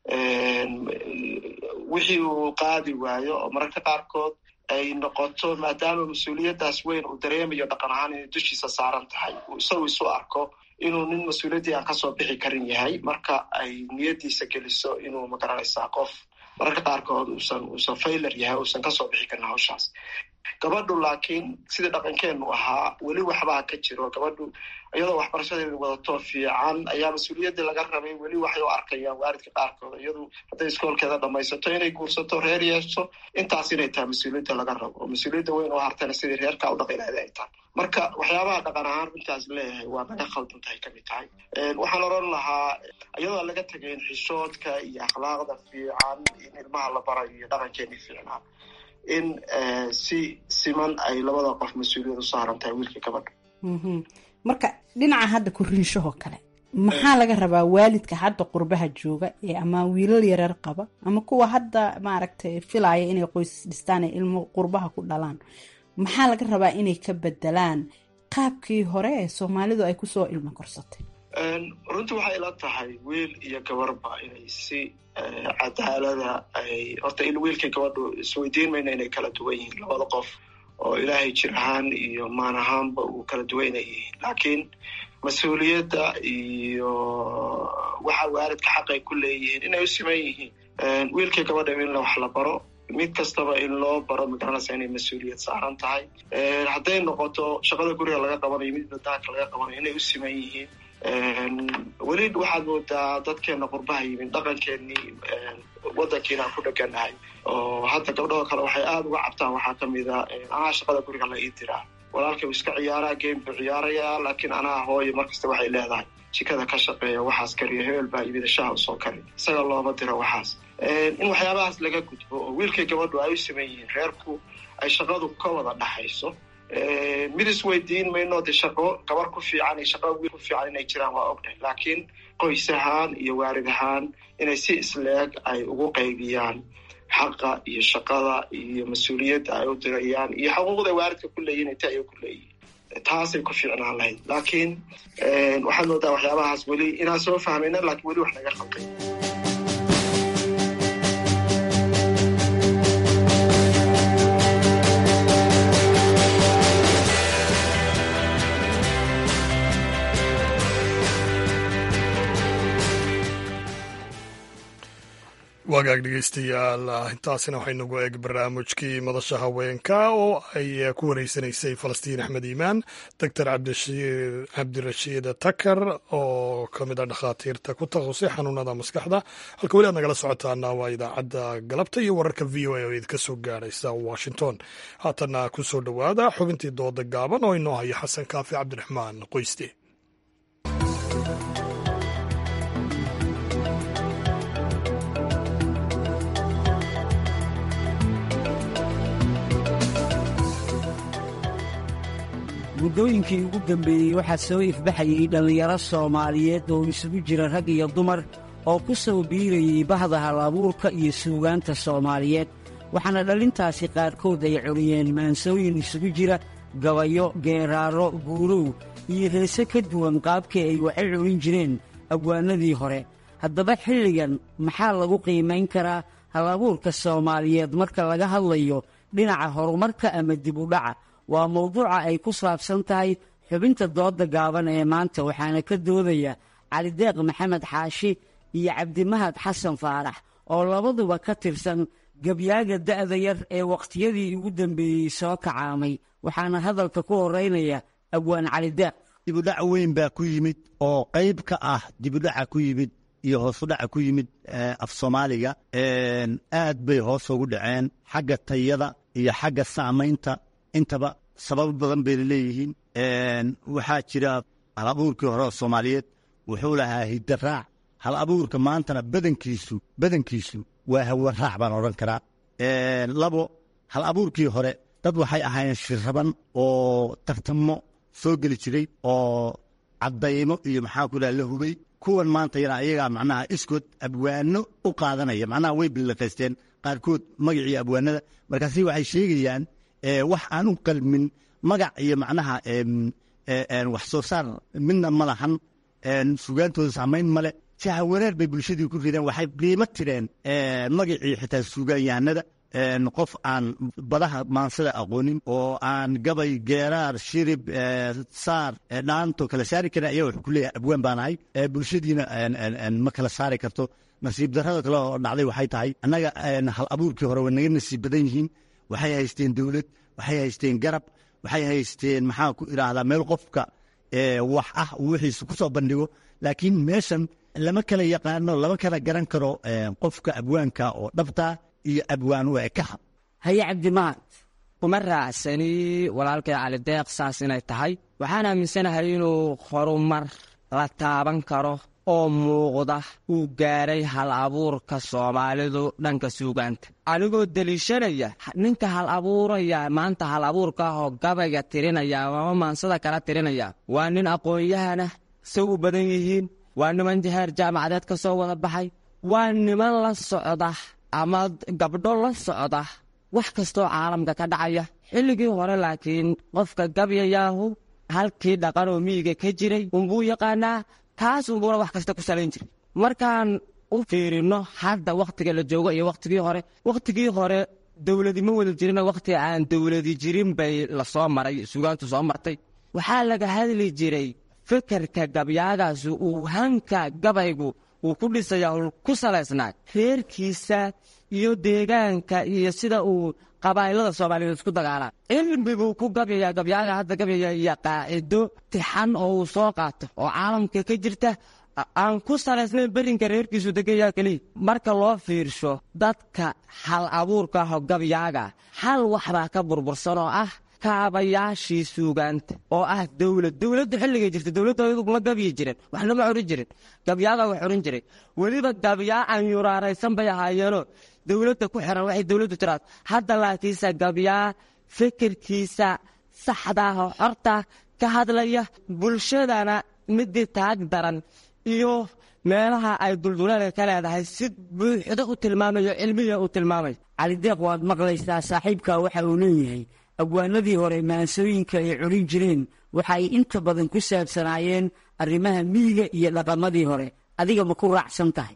wixii uu qaadi waayo oo mararka qaarkood ay noqoto maadaama mas-uuliyaddaas weyn uu dareemayo dhaqan ahaan inay dushiisa saaran tahay uu isagu isu arko inuu nin mas-uuliyaddii aan kasoo bixi karin yahay marka ay niyaddiisa geliso inuu magaranaysaa qof mararka qaarkood uusan uusan failer yahay uusan kasoo bixi karin hawshaas gabadhu laakiin sidii dhaqankeenu ahaa weli waxbaa ka jiro gabadhu iyadoo waxbarashadeeda wadato fiican ayaa mas-uuliyaddii laga rabay weli waxay u arkayaan waaridka qaarkood iyadu hadday iskoolkeeda dhamaysato inay guursato reer yeesho intaas inay tahay mas-uuliyadda laga rabo oo mas-uuliyadda weyn oo hartana sidii reerkaa u dhaqi lahayd ay tahay marka waxyaabaha dhaqan ahaan runtaas leeyahay waa naga khaldan tahay kamid tahay waxaan oran lahaa iyadoo laga tegayn xishoodka iyo akhlaaqda fiican in ilmaha la barayo iyo dhaqankeeni fiicnaa in si siman ay labada qof mas-uuliyad u saaran tahay wiilkii gabadha marka dhinaca hadda koriinshahoo kale maxaa laga rabaa waalidka hadda qurbaha jooga ee ama wiilal yareer qaba ama kuwa hadda maaragtay filaya inay qoys dhistaan ee ilmo qurbaha ku dhalaan maxaa laga rabaa inay ka bedelaan qaabkii hore ee soomaalidu ay kusoo ilmo korsatay runtii waxay ila tahay wiil iyo gabarba inay si cadaalada ay horta wiilkii gabadhu isweydiin mayna inay kala duwan yihiin labada qof oo ilaahay jir ahaan iyo maan ahaanba uu kala duwanay yihiin laakiin mas-uuliyadda iyo waxa waalidka xaq ay ku leeyihiin inay u siman yihiin wiilkii gabadha in wax la baro mid kastaba in loo baro magaranaysa inay mas-uuliyad saaran tahay hadday noqoto shaqada guriga laga qabanayo mid badaanka laga qabanayo inay u siman yihiin weli waxaad moodaa dadkeena qurbaha yimid dhaqankeenii waddankiina aan ku dheganahay oo hadda gabdhahoo kale waxay aada uga cabtaan waxaa kamid a anaa shaqada guriga la ii diraa walaalkay uu iska ciyaaraa game buu ciyaarayaa laakiin anaa hooyo markasta waxay leedahay jikada ka shaqeeya waxaas kariya hebel baa yimid shaha usoo kari isaga looma diro waxaas in waxyaabahaas laga gudbo oo wiilkay gabadhu ay u siman yihiin reerku ay shaqadu ka wada dhaxayso mid isweydiin mayno de shaqo gabar ku fiican iyo shaqo wiil ku fiican inay jiraan waa ognahay laakiin qoys ahaan iyo waarid ahaan inay si isleeg ay ugu qaybiyaan xaqa iyo shaqada iyo mas-uuliyadda ay u dirayaan iyo xuquuqda waaridka ku leeyihin inta ay ku leeyihin taasay ku fiicnaan lahayd laakiin waxaad moodaa waxyaabahaas weli inaan soo fahmayna laakiin weli wax naga khalday hagaag dhegeystayaal intaasina waxaynagu eeg barnaamijkii madasha haweenka oo ay ku wareysanaysay falastiin axmed iimaan doctor cabdirashiid takar oo ka mid a dhakhaatiirta ku takhasusay xanuunada maskaxda halka weli aad nagala socotaana waa idaacadda galabta iyo wararka v o a oo idinka soo gaaraysa washington haatana ku soo dhowaada xubintii dooda gaaban oo inoo haya xasan kaafi cabdiraxmaan qoyste muddooyinkii ugu dambeeyey waxaa soo ifbaxayay dhallinyaro soomaaliyeed oo isugu jira rag iyo dumar oo ku soo biirayey bahda hal abuurka iyo suugaanta soomaaliyeed waxaana dhallintaasi qaarkood ay coliyeen maansooyin isugu jira gabayo geeraaro guurow iyo heese ka duwan qaabkii ay waxa culin jireen abwaanadii hore haddaba xilligan maxaa lagu qiimayn karaa hal abuurka soomaaliyeed marka laga hadlayo dhinaca horumarka ama dib u dhaca waa mawduuca ay ku saabsan tahay xubinta dooda gaaban ee maanta waxaana ka doodaya calideeq maxamed xaashi iyo cabdimahad xasan faarax oo labaduba ka tirsan gabyaaga da'da yar ee wakhtiyadii ugu dambeeyey soo kacaamay waxaana hadalka ku horeynaya abwaan calideeq dibudhac weyn baa ku yimid oo qayb ka ah dibudhaca ku yimid iyo hoosudhaca ku yimid af soomaaliga aad bay hoos ugu dhaceen xagga tayada iyo xagga saamaynta intaba sababo badan bayna leeyihiin waxaa jira hal abuurkii hore oo soomaaliyeed wuxuu lahaa hidaraac hal abuurka maantana badankiisu badankiisu waa hawaraac baan odhan karaa labo hal abuurkii hore dad waxay ahaayeen shiraban oo tartamo soo geli jiray oo caddaymo iyo maxaa ku dhaha la hubay kuwan maanta yana ayagaa macnaha iskood abwaano u qaadanaya macnaha way bilaqaysteen qaarkood magacii abwaanada markaasi waxay sheegayaan wax aan u qalmin magac iyo macnaha wax soo saar midna ma lahan sugaantooda saamayn male jaha wareer bay bulshadii ku rideen waxay qiimo tireen magacii xitaa sugaanyahanada qof aan badaha maansada aqoonin oo aan gabay geeraar shirib saar dhaanto kala saari karin ayaa wuxuu ku leeyahay abwaan baan ahay bulshadiina ma kala saari karto nasiib darrada kale oo dhacday waxay tahay annaga hal abuurkii hore way naga nasiib badan yihiin waxay haysteen dowlad waxay haysteen garab waxay haysteen maxaa ku idhaahdaa meel qofka wax ah uu wixiisa ku soo bandhigo laakiin meeshan lama kala yaqaano lama kala garan karo qofka abwaanka oo dhabta iyo abwaan u ekaha haye cabdimahad kuma raacsani walaalkay calideeq saas inay tahay waxaan aaminsanahay inuu horumar la taaban karo oo muuqda uu gaaray hal abuurka soomaalidu dhanka suugaanta anigoo deliishanaya ninka hal abuuraya maanta hal abuurka ah oo gabayga tirinaya ama maansada kala tirinaya waa nin aqoon-yahana say u badan yihiin waa niman jaheer jaamacadeed ka soo wada baxay waa niman la socda ama gabdho la socda wax kastoo caalamka ka dhacaya xilligii hore laakiin qofka gabyayaahu halkii dhaqan oo miyiga ka jiray unbuu yaqaanaa taas unbuuna wax kasta ku salayn jiray markaan u fiirino hadda wakhtiga la joogo iyo wakhtigii hore wakhtigii hore dowladi ma wada jirin wakhti aan dowladi jirin bay lasoo maray sugaantu soo martay waxaa laga hadli jiray fikirka gabyaagaasi uu hanka gabaygu uu ku dhisayaa ku salaysnaa reerkiisa iyo deegaanka iyo sida uu qabaa'ilada soomaaliyeed isku dagaalaan cilmi buu ku gabyayaa gabyaaga hadda gabyaya iyo qaacido tixan oo uu soo qaato oo caalamka ka jirta aan ku salaysnayn berinka reerkiisu degayaa keliya marka loo fiirsho dadka hal abuurka aho gabyaaga hal waxbaa ka burbursan oo ah kaabayaashii suugaanta oo ah dowlad dowladdu xilligay jirta dowladda ma gabyi jiren waxna ma oran jirin gabyaaga wax oran jiray weliba gabyaa aan yuraaraysan bay ahaayeenoo dowladda ku xiran waxay dowladdu tiraad hadda laakiinse gabyaa fikirkiisa saxdaah oo xorta ka hadlaya bulshadana midii taag daran iyo meelaha ay dulduleelka ka leedahay si buuxda u tilmaamayo cilmiya u tilmaamayo calideeq waad maqlaysaa saaxiibka waxa uu leeyahay abwaanadii hore maansooyinka ay culin jireen waxa ay inta badan ku saabsanaayeen arrimaha miyiga iyo dhaqamadii hore adiga ma ku raacsan tahay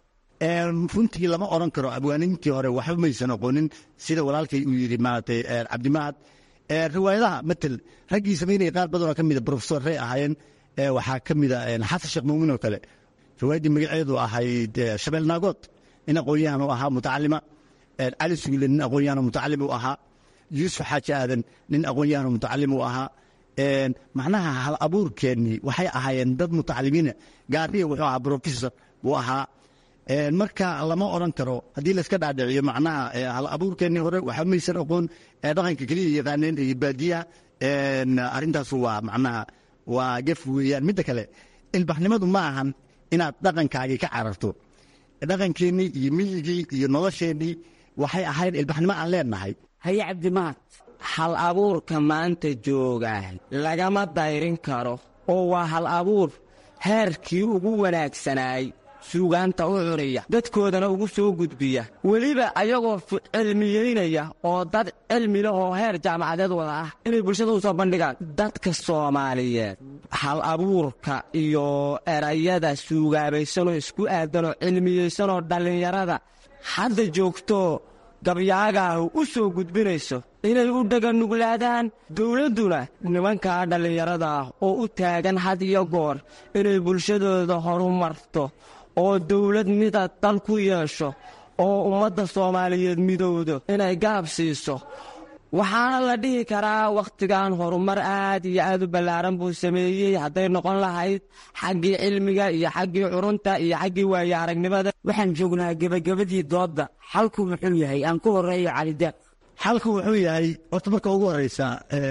runtii lama odhan karo abwaanintii hore waxba maysan aqoonin sida walaalkay uu yidhi maaragtay cabdimahad riwaayadaha matel raggii samaynaya qaar badan oo ka mida profesor rey ahaayeen waxaa ka mida xasan sheekh muumin oo kale riwaayaddii magaceedu ahayd shabeel naagood nin aqoon-yahan u ahaa mutacalima cali sugle nin aqoon-yahan mutacalim u ahaa yuusuf xaaji aadan nin aqoon-yahan mutacalim u ahaa macnaha hal abuurkeennii waxay ahaayeen dad mutacalimiina gaariya wuxuu ahaa professor buu ahaa marka lama odran karo haddii layska dhaadhiciyo macnaha hal abuurkeennii hore waxaa maysan aqoon dhaqanka keliya yaqaaneen iyo baadiyaha arrintaasu waa macnaha waa gef weeyaan midda kale ilbaxnimadu ma ahan inaad dhaqankaagii ka cararto dhaqankeennii iyo miyigii iyo nolosheennii waxay ahayd ilbaxnimo aan leenahay haye cabdimaad hal abuurka maanta joogaa lagama dayrin karo oo waa hal abuur heerkii ugu wanaagsanaay suugaanta u cunaya dadkoodana ugu soo gudbiya weliba ayagoo cilmiyeynaya oo dad cilmi leh oo heer jaamacadeed wada ah inay bulshada u soo bandhigaan dadka soomaaliyeed hal abuurka iyo erayada suugaabaysanoo isku aadanoo cilmiyeysanoo dhallinyarada hadda joogto gabyaagaahu u soo gudbinayso inay u dhaganuglaadaan dowladduna nimankaa dhallinyarada ah oo u taagan had iyo goor inay bulshadooda horumarto oo dowlad mida dal ku yeesho oo ummadda soomaaliyeed midowdo inay gaab siiso waxaana la dhihi karaa wakhtigan horumar aad iyo aad u ballaaran buu sameeyey hadday noqon lahayd xaggii cilmiga iyo xaggii curunta iyo xaggii waaye aragnimada waxaan joognaa gebagabadii doodda xalku muxuu yahay aan ku horeeyo calideeq xalku wuxuu yahay horta marka ugu horeysa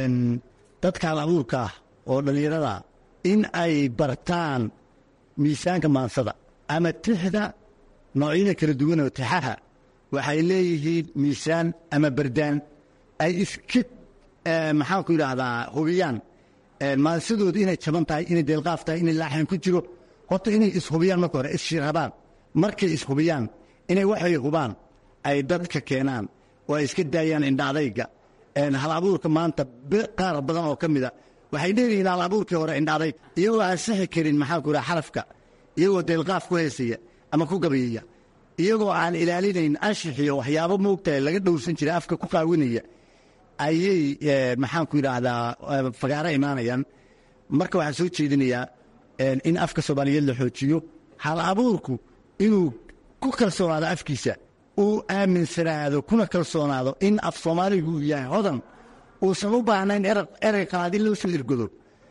dadka hal abuurka ah oo dhallinyarada in ay bartaan miisaanka maansada ama tixda noocyada kala duwan oo tixaha waxay leeyihiin miisaan ama bardaan ay iska maxaanku yidhaahdaa hubiyaan maansadooda inay jaban tahay inay deelqaaf tahay inay laaxan ku jiro horta inay ishubiyaan marka hore isshirabaan markay ishubiyaan inay waxay hubaan ay dadka keenaan oo ay iska daayaan indhaadayga hal abuurka maanta qaar badan oo ka mida waxay dheeryihiin hal abuurkii hore indhaadayg iyagoo aan sixi karin maxaanku yidhaha xarafka iyagoo deelqaaf ku heesaya ama ku gabayaya iyagoo aan ilaalinayn anshixiyo waxyaabo moogtahay laga dhowrsan jiray afka ku qaawinaya ayay maxaanku yidhaahdaa fagaaro imaanayaan marka waxaan soo jeedinayaa in afka soomaaliyeed la xoojiyo hal abuurku inuu ku kalsoonaado afkiisa uu aaminsanaado kuna kalsoonaado in af soomaaligu uu yahay hodan uusan u baahnayn erey qalaad in loo soo ergodo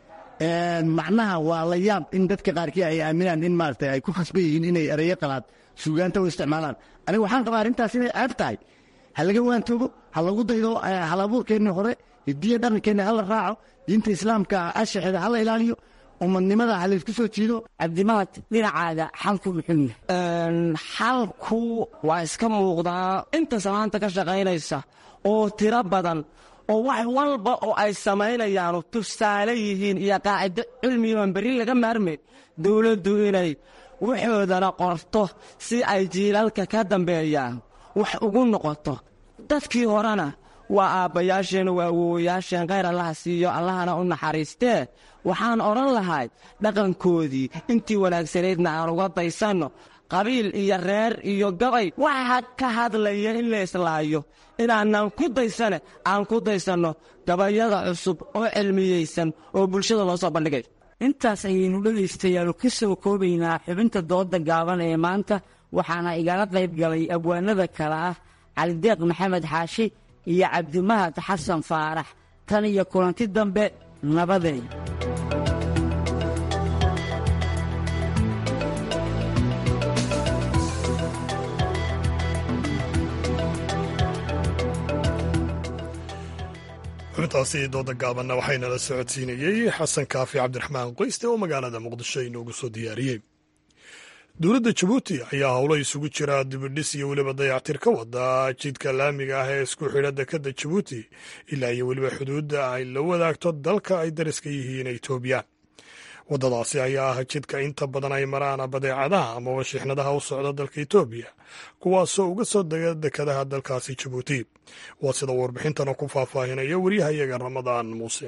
macnaha waa la yaab in dadka qaarkii ay aaminaan in maarata ay ku khasban yihiin inay ereyo qalaad suugaanta u isticmaalaan aniga waxaan qabaa arrintaas inay ceeb tahay ha laga waantoogo ha lagu daydo hal abuurkeenni hore hidiya dhaqankeenna hala raaco diinta islaamka ashaxeeda hala ilaaliyo umadnimada ha laysku soo jiido cabdimaad dhinacaaga xalku muxuu yahay xalku waa iska muuqdaa inta samaanta ka shaqaynaysa oo tiro badan oo wax walba oo ay samaynayaanu tusaale yihiin iyo qaacido cilmiyoan berri laga maarmayn dowladdu inay waxoodana qorto si ay jiilalka ka dambeeyaan wax ugu noqoto dadkii horena waa aabbayaasheen waa awowayaasheen khayr allaha siiyo allahana u naxariistee waxaan odhan lahay dhaqankoodii intii wanaagsanaydna aan uga daysanno qabiil iyo reer iyo gabay waxa ka hadlaya in la islaayo inaanan ku daysane aan ku daysanno gabayada cusub oo cilmiyeysan oo bulshada loo soo bandhigay intaas ayaynu dhegaystayaal ka soo koobaynaa xubinta dooda gaaban ee maanta waxaana igala qayb galay abwaanada kale ah calideeq maxamed xaashi iyo cabdimahad xasan faarax tan iyo kulanti dambe nabadeey xubintaasi dooda gaabanna waxaynala socodsiinayey xasan kaafi cabdiraxmaan qoyste oo magaalada muqdisho inoogu soo diyaariyey dowladda jabuuti ayaa howlo isugu jira dibidhis iyo weliba dayactir ka wada jidka laamiga ah ee isku xidha dekadda jabuuti ilaa iyo weliba xuduudda ay la wadaagto dalka ay dariska yihiin etoobiya waddadaasi ayaa ah jidka inta badan ay maraan badeecadaha amaba shixnadaha u socda dalka etoobiya kuwaasoo uga soo dega dekadaha dalkaasi jabuuti waa sida warbixintana ku faahfaahinaya wariyahayaga ramadaan muuse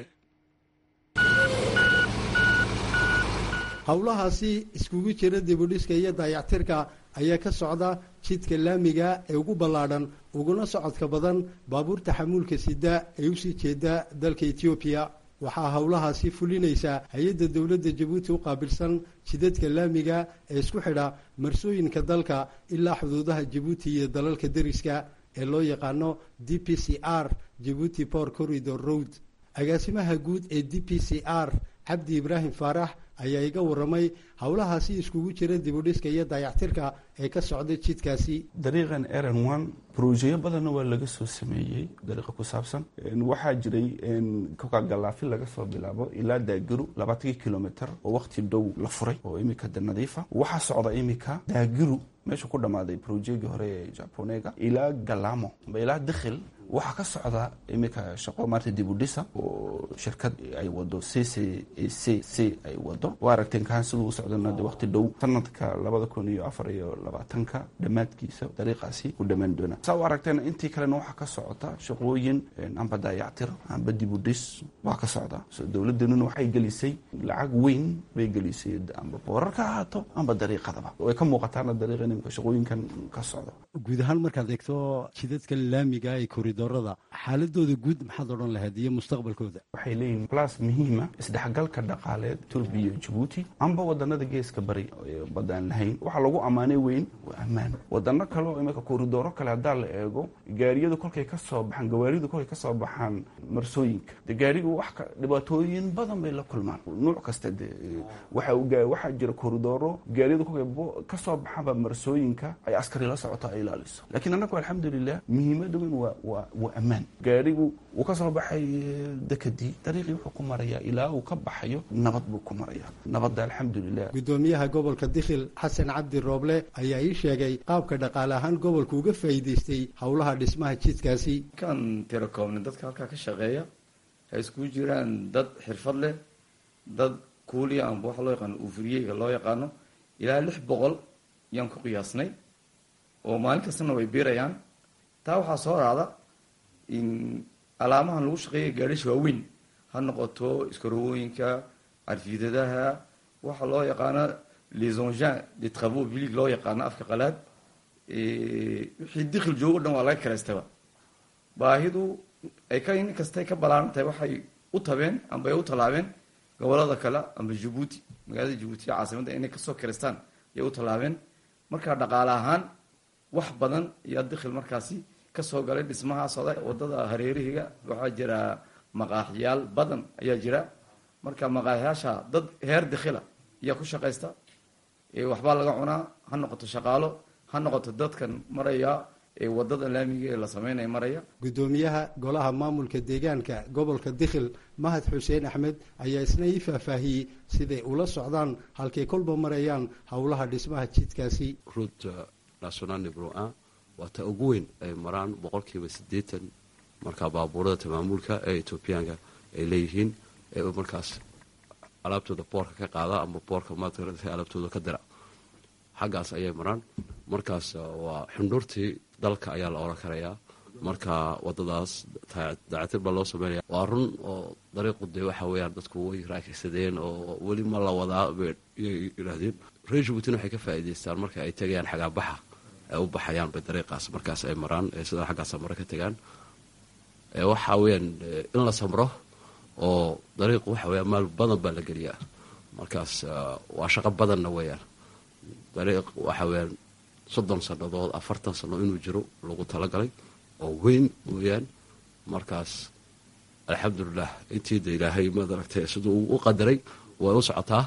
howlahaasi iskugu jira dibudhiska iyo dayactirka ayaa ka socda jidka laamiga ee ugu ballaadhan uguna socodka badan baabuurta xamuulka sida ee usii jeeda dalka etoobiya waxaa howlahaasi fulinaysa hay-adda dowladda jabuuti u qaabilsan jidadka laamiga ee isku xidha marsooyinka dalka ilaa xuduudaha jabuuti iyo dalalka deriska ee loo yaqaano d p c r jabuuti port corridor road agaasimaha guud ee d p c r cabdi ibraahim faarax ayaa iga waramay howlahaasi iskugu jira dibudhiska iyo dayactirka ee ka socda jidkaasi dariiqan eran one brojeyo badanna waa laga soo sameeyey dariiqa ku saabsan waxaa jiray kokagalaafi laga soo bilaabo ilaa daagiru labaatankii kilomitr oo waqti dhow la furay oo imika de nadiifa waxaa socda imika daagiru meesha ku dhammaaday brojegii hore ee japonega ilaa galamo amba ilaa dakhil waxaa ka socda iminka shaqo maarta dibudhisa oo shirkad ay wado c c c c ay wado waa aragteen kaan siduu u socdana de waqti dhow sanadka labada kun iyo afar iyo labaatanka dhammaadkiisa dariiqaasi ku dhammaan doona saa u aragteen intii kalena waxaa ka socota shaqooyin amba daayactir amba dibudhis waa ka socda so dowladdanuna waxay gelisay lacag weyn bay gelisay amba boorar ka ahaato amba dariiqadaba way ka muuqataana dariiqa imika shaqooyinkan ka socda guud ahaan markaad eegto jidadka laamiga ee koridorada xaaladooda guud maxaad odhan lahayd iyo mustaqbalkooda waxay leeyihin blas muhiima isdhexgalka dhaqaaleed turbiya iyo jabuuti amba wadanada geeska bari badaan lahayn waxaa lagu ammaanay weyn waa ammaan wadano kale oo imika koridoro kale haddaa la eego gaariyadu kolkay ka soo baxaan gawaaridu kolkay ka soo baxaan marsooyinka de gaarigu wax dhibaatooyin badan bay la kulmaan nuuc kasta de waxaa jira koridoro gaariyadu kolkay ka soo baxaanba marsooyinka ay askari la socoto ay ilaaliso laakiin annagu alxamdulilah muhiimada weyn waa waa waa ammaan gaarigu uu ka soo baxay dekadii dariiqii wuxuu ku marayaa ilaa uu ka baxayo nabad buu ku marayaa nabadda alxamdulilah gudoomiyaha gobolka dikhil xasan cabdi rooble ayaa ii sheegay qaabka dhaqaale ahaan gobolku uga faa'iidaystay howlaha dhismaha jidkaasi kan tirakoobna dadka halkaa ka shaqeeya ay iskugu jiraan dad xirfad leh dad kuuliya amba waxa loo yaqaano uufuriyeyga loo yaqaano ilaa lix boqol yaan ku qiyaasnay oo maalin kastana way biirayaan taa waxaa soo raacda in alaamahan lagu shaqeeya gaadhisha waaweyn ha noqoto iskarowooyinka carfiidadaha waxa loo yaqaano les engins de travaux publics loo yaqaano afka qalaad wixii dikhil joogo dhan waa laga karaystaba baahidu ay ka in kastay ka balaaran tahay waxay u tabeen amba ay u tallaabeen gobolada kale amba jabuuti magaalada jabuuti caasimadda inay kasoo karaystaan ayay u tallaabeen markaa dhaqaale ahaan wax badan iyo dikhil markaasi kasoo galay dhismaha socda wadada hareerihiga waxaa jira maqaaxiyaal badan ayaa jira marka maqaaxiyaasha dad heer dikhila ayaa ku shaqaysta waxbaa laga cunaa ha noqoto shaqaalo ha noqoto dadkan maraya ee wadada laamiga ee la sameynaya maraya gudoomiyaha golaha maamulka deegaanka gobolka dikhil mahad xuseen axmed ayaa isna ii faahfaahiyey siday ula socdaan halkay kolba marayaan howlaha dhismaha jidkaasi ruuta national nibro a waa ta ugu weyn ay maraan boqolkiiba siddeetan markaa baabuurada tamaamulka ee etoobiyaanka ay leeyihiin ee markaas alaabtooda boorka ka qaada ama boorka maarata alaabtooda ka dira xaggaas ayay maraan markaas waa xundhuurtii dalka ayaa la oran karayaa marka wadadaas daacatir baa loo sameynaya waa run oo dariiqu dee waxa weeyaan dadku way raakaysadeen oo weli ma la wadaa bay yidhaahdeen reer jabuutina waxay ka faa'iidaystaan marka ay tegayaan xagaabaxa ay u baxayaan bay dariiqaas markaas ay maraan sidaa xaggaasa mare ka tegaan waxa weeyaan in la samro oo dariiqu waxa weeyaan maal badan baa la geliyaa markaas waa shaqo badanna weeyaan dariiq waxa weeyaan soddon sannadood afartan sanno inuu jiro lagu talagalay oo weyn weeyaan markaas alxamdulilah intii da ilaahay maad aragtay siduu u qadaray way u socotaa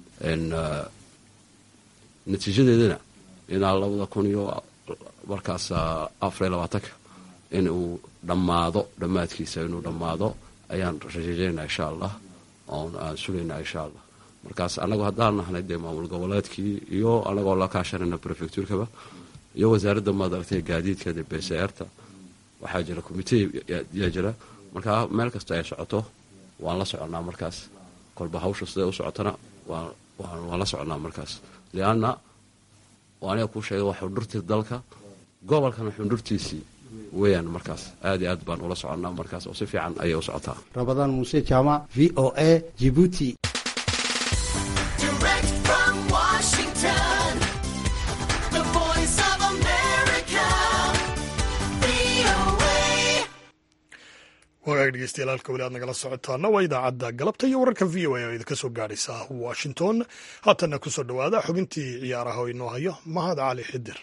natiijadeedana ilaa labada kun iyo markaas afariyo labaatanka in uu dhammaado dhammaadkiisa inuu dhammaado ayaan rajeynaa insha allah oon aan sugaynaa insha allah markaas anagoo haddaan nahnay dee maamul goboleedkii iyo anagoo la kaashanayna prefectuurkaba iyo wasaaradda maad aragtay gaadiidka de bcrta waxaa jira commitee yaa jira markaa meel kasta ay socoto waan la soconnaa markaas kolba hawsha siday u socotona waan la soconnaa markaas lianna aniga kuu sheegay waa xundhurtii dalka gobolkana xundhurtiisii weeyaan markaas aad iyo aad baan ula soconnaa markaas oo si fiican ayay u socotaa rabadaan muuse jaamac v o a jibuuti wagaag dhegeystayaal halka weli aad nagala socotaana waa idaacadda galabta iyo wararka v o a oo idinka soo gaadhaysa washington haatanna ku soo dhowaada xubintii ciyaaraha oo inoo hayo mahad cali xidir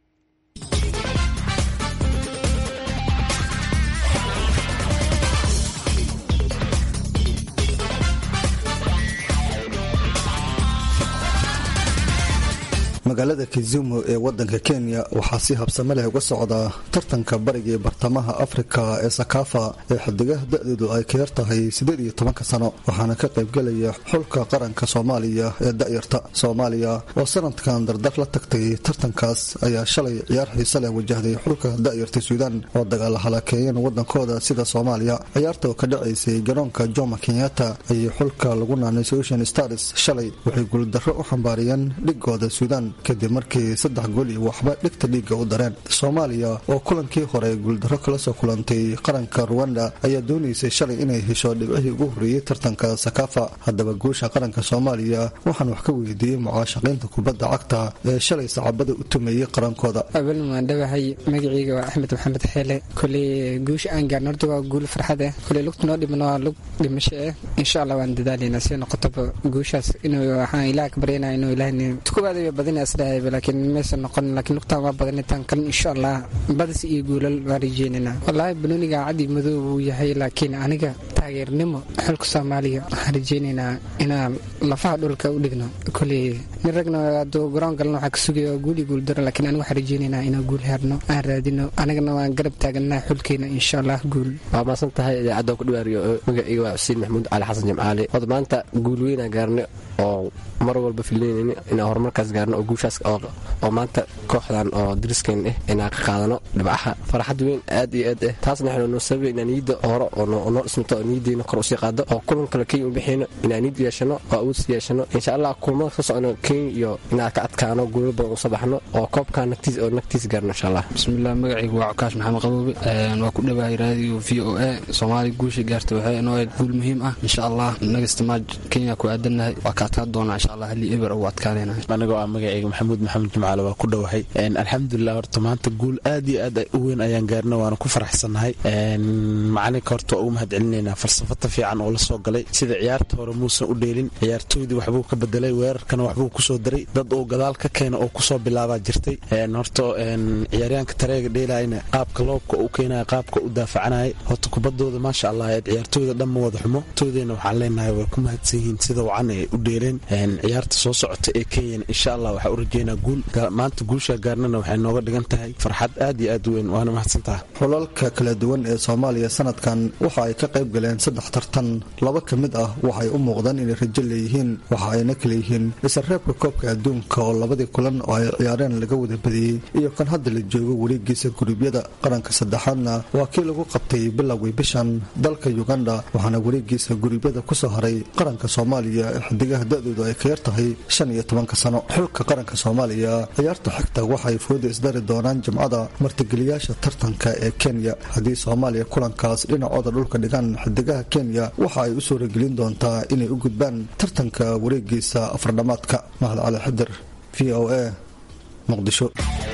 magaalada kizumu ee wadanka kenya waxaa si habsame leh uga socda tartanka bariga ee bartamaha afrika ee sakafa ee xidigaha da-doodu ay ka yar tahay siddeed iyo tobanka sano waxaana ka qaybgelaya xulka qaranka soomaaliya ee da'yarta soomaaliya oo sanadkan dardar la tagtay tartankaas ayaa shalay ciyaar xiise leh wajahday xulka da'yarta suudaan oo dagaala halakeeyeen wadankooda sida soomaaliya ciyaarta oo ka dhacaysay garoonka joma kenyatta ayay xulka lagu naanay ocean stars shalay waxay guuldarro u xambaariyeen dhigooda suudaan kadib markii saddex gool iyo waxba dhigta dhiigga u dareen soomaaliya oo kulankii hore guuldarro kala soo kulantay qaranka ruwanda ayaa doonaysay shalay inay hesho dhibcihii ugu horreeyey tartanka sakafa haddaba guusha qaranka soomaaliya waxaan wax ka weydiiyey mucaashaqiinta kubadda cagta ee shalay sacabada u tumeeyey qarankooda abaln waan dhawahay magaciyga waa axmed maxamed xeele koley guusha aan gaarno horta waa guul farxad eh koley lugta noo dhibno waa lug dhimasho eh insha allah waan dadaalaynaa si noqotaba guushaas inuu waxaan ilaah ka baryanaa inuu ilaahni tukubaada badina isdhahayba laakiin maysan noqon laakiin lugtaan waa badanitaan kale insha allah badis iyo guulal waan rajeynayna wallaahi banooniga cadi madow wuu yahay laakiin aniga taageernimo xulka soomaaliya waxaan rajeynaynaa inaan lafaha dhulka u dhigno koley nin ragna hadduu garoon galna waxaa ka sugaya waa guul iyo guul daro laakiin aniga waxaan rajeynaynaa inaan guul herno aan raadino anigana waan garab taaganaa xulkeena insha allah guul waa maasan tahay idaacadda ku dhawaariyo magacayga waa xuseen maxamuud cali xasan jimcaali wada maanta guul weynaa gaarnay oo mar walba filinaynin inaan horumarkaas gaarno oo guushaas oo maanta kooxdan oo dariskeen ah inaan ka qaadano dhibcaha farxad weyn aad iyo aad ah taasna waxaynu noo sababay inaan niyadda hore oo noo dhismato oo niyaddeena kor usii qaado oo kulan kale kenya u bixiyno inaan niyad yeeshano oo awood sii yeeshano insha allah kulamada ka socno kenya iyo inaan ka adkaano guulo badan usoo baxno oo koobkan nagtiis oo nagtiis gaarno insha allah bismillah magacaygu waa cukaash maxamed qaboobe waa ku dhawahay raadiyo v o a soomaaliya guusha gaarta waxay inoo ahayd guul muhiim ah insha allah nagasta maaj kenya ku aadannahay waa ka adkaan doonaa insha allah halii eber ugu adkaanayna anigoo ah magacayga maxamuud maxamed jimcaale waa ku dhowahay alxamdulilah horta maanta guul aad iyo aad u weyn ayaan gaarna waana ku faraxsannahay macalinka horta waa ugu mahad celinaynaa falsafada fiican oo la soo galay sida ciyaarta hore muusan u dheelin ciyaartooydii waxbuu ka bedelay weerarkana waxbuu kusoo daray dad uu gadaal ka keena oo kusoo bilaabaa jirtay horta ciyaaryaanka tareega dheelayna qaabka loobka u keenaya qaabka u daafacanaya horta kubadooda maasha allah ciyaartooyda dhan ma wada xumo toodeyna waxaan leenahay way ku mahadsan yihiin sida wacan ay u dheeleen ciyaarta soo socota ee kenyana insha allah waxaa u rajeynaa guul maanta guusha gaarnana waxay nooga dhigan tahay farxad aad iyo aad u weyn waana mahadsantaha xulalka kala duwan ee soomaaliya sanadkan waxa ay ka qayb galeen saddex tartan laba ka mid ah waxay u muuqdaan inay rajo leeyihiin waxa ayna kala yihiin isreebka koobka adduunka oo labadii kulan oo ay ciyaareen laga wada badiyey iyo kan hadda la joogo wareegiisa guruubyada qaranka saddexaadna waa kii lagu qabtay bilowgii bishan dalka uganda waxaana wareegiisa guruubyada kusoo haray qaranka soomaaliya ee xidigaha da-doodu ay ka yar tahay shan iyo tobanka sano xulka qaranka soomaaliya ciyaarta xigta waxay fooda isdari doonaan jimcada martigeliyaasha tartanka ee kenya haddii soomaaliya kulankaas dhinacooda dhulka dhigaan xidigaha kenya waxa ay u suuragelin doontaa inay u gudbaan tartanka wareegiisa afardhamaadka mahad cali xidir v o a muqdisho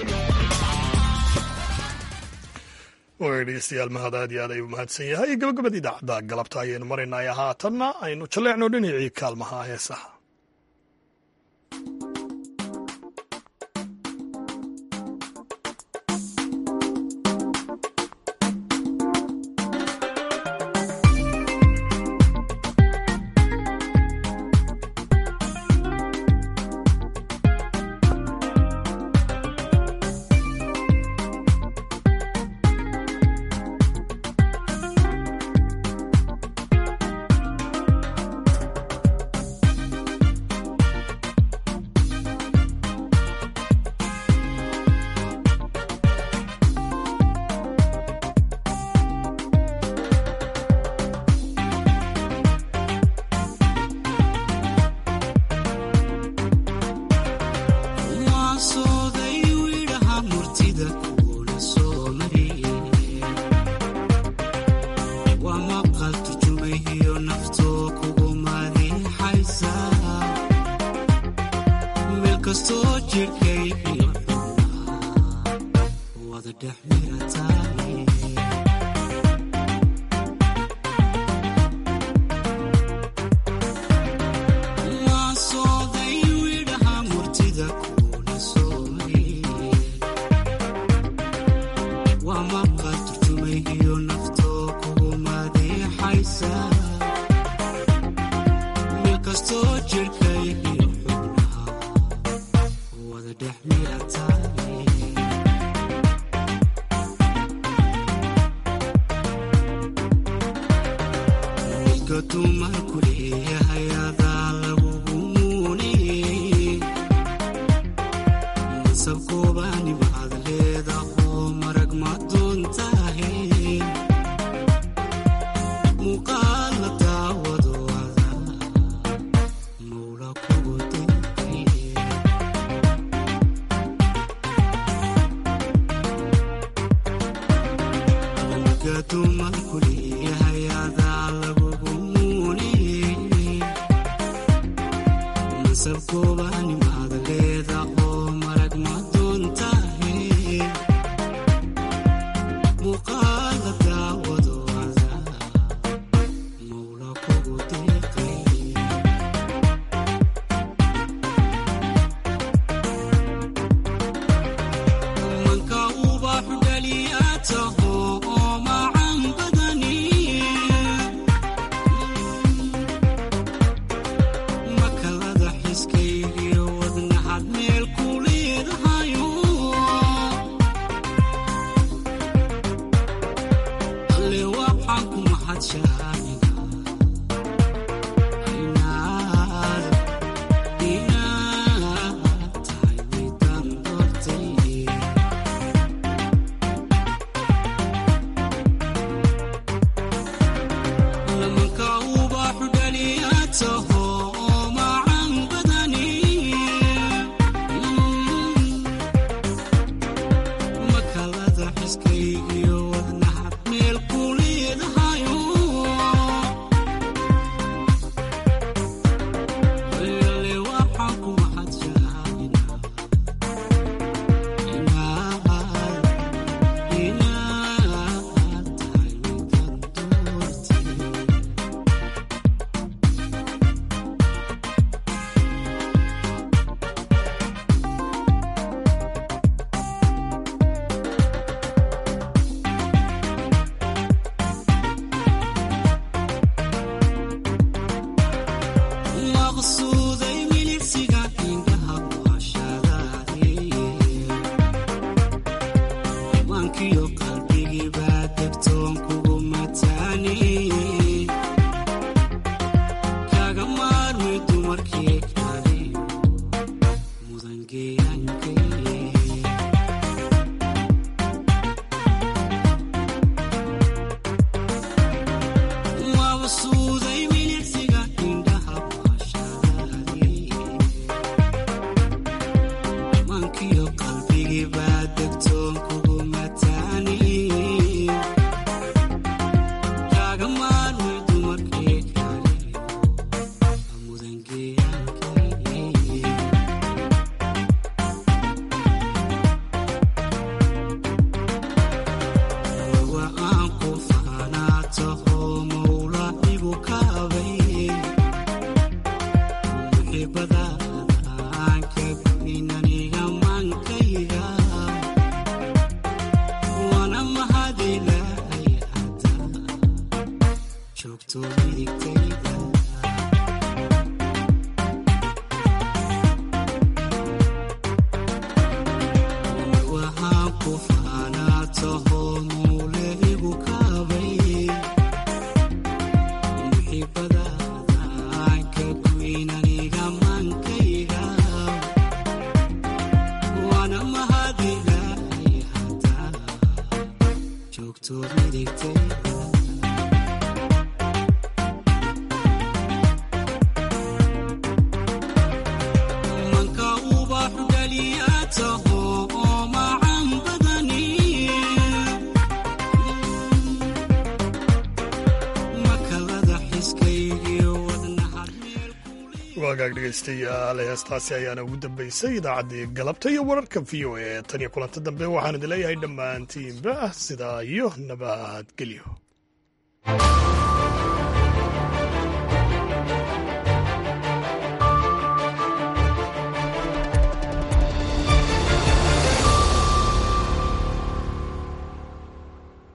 dhegeystayaal mahad aad iyo aad ayuu mahadsan yahay gabagabada idaacadda galabta ayaynu maraynay haatanna aynu jalleecno dhinacii kaalmaha heesaha wagaag dhegaystayaal heestaasi ayaana ugu dambaysay idaacaddii galabta iyo wararka v o a tan iyo kulanta dambe waxaan idin leeyahay dhammaantiinba sidaa iyo nabadgelyo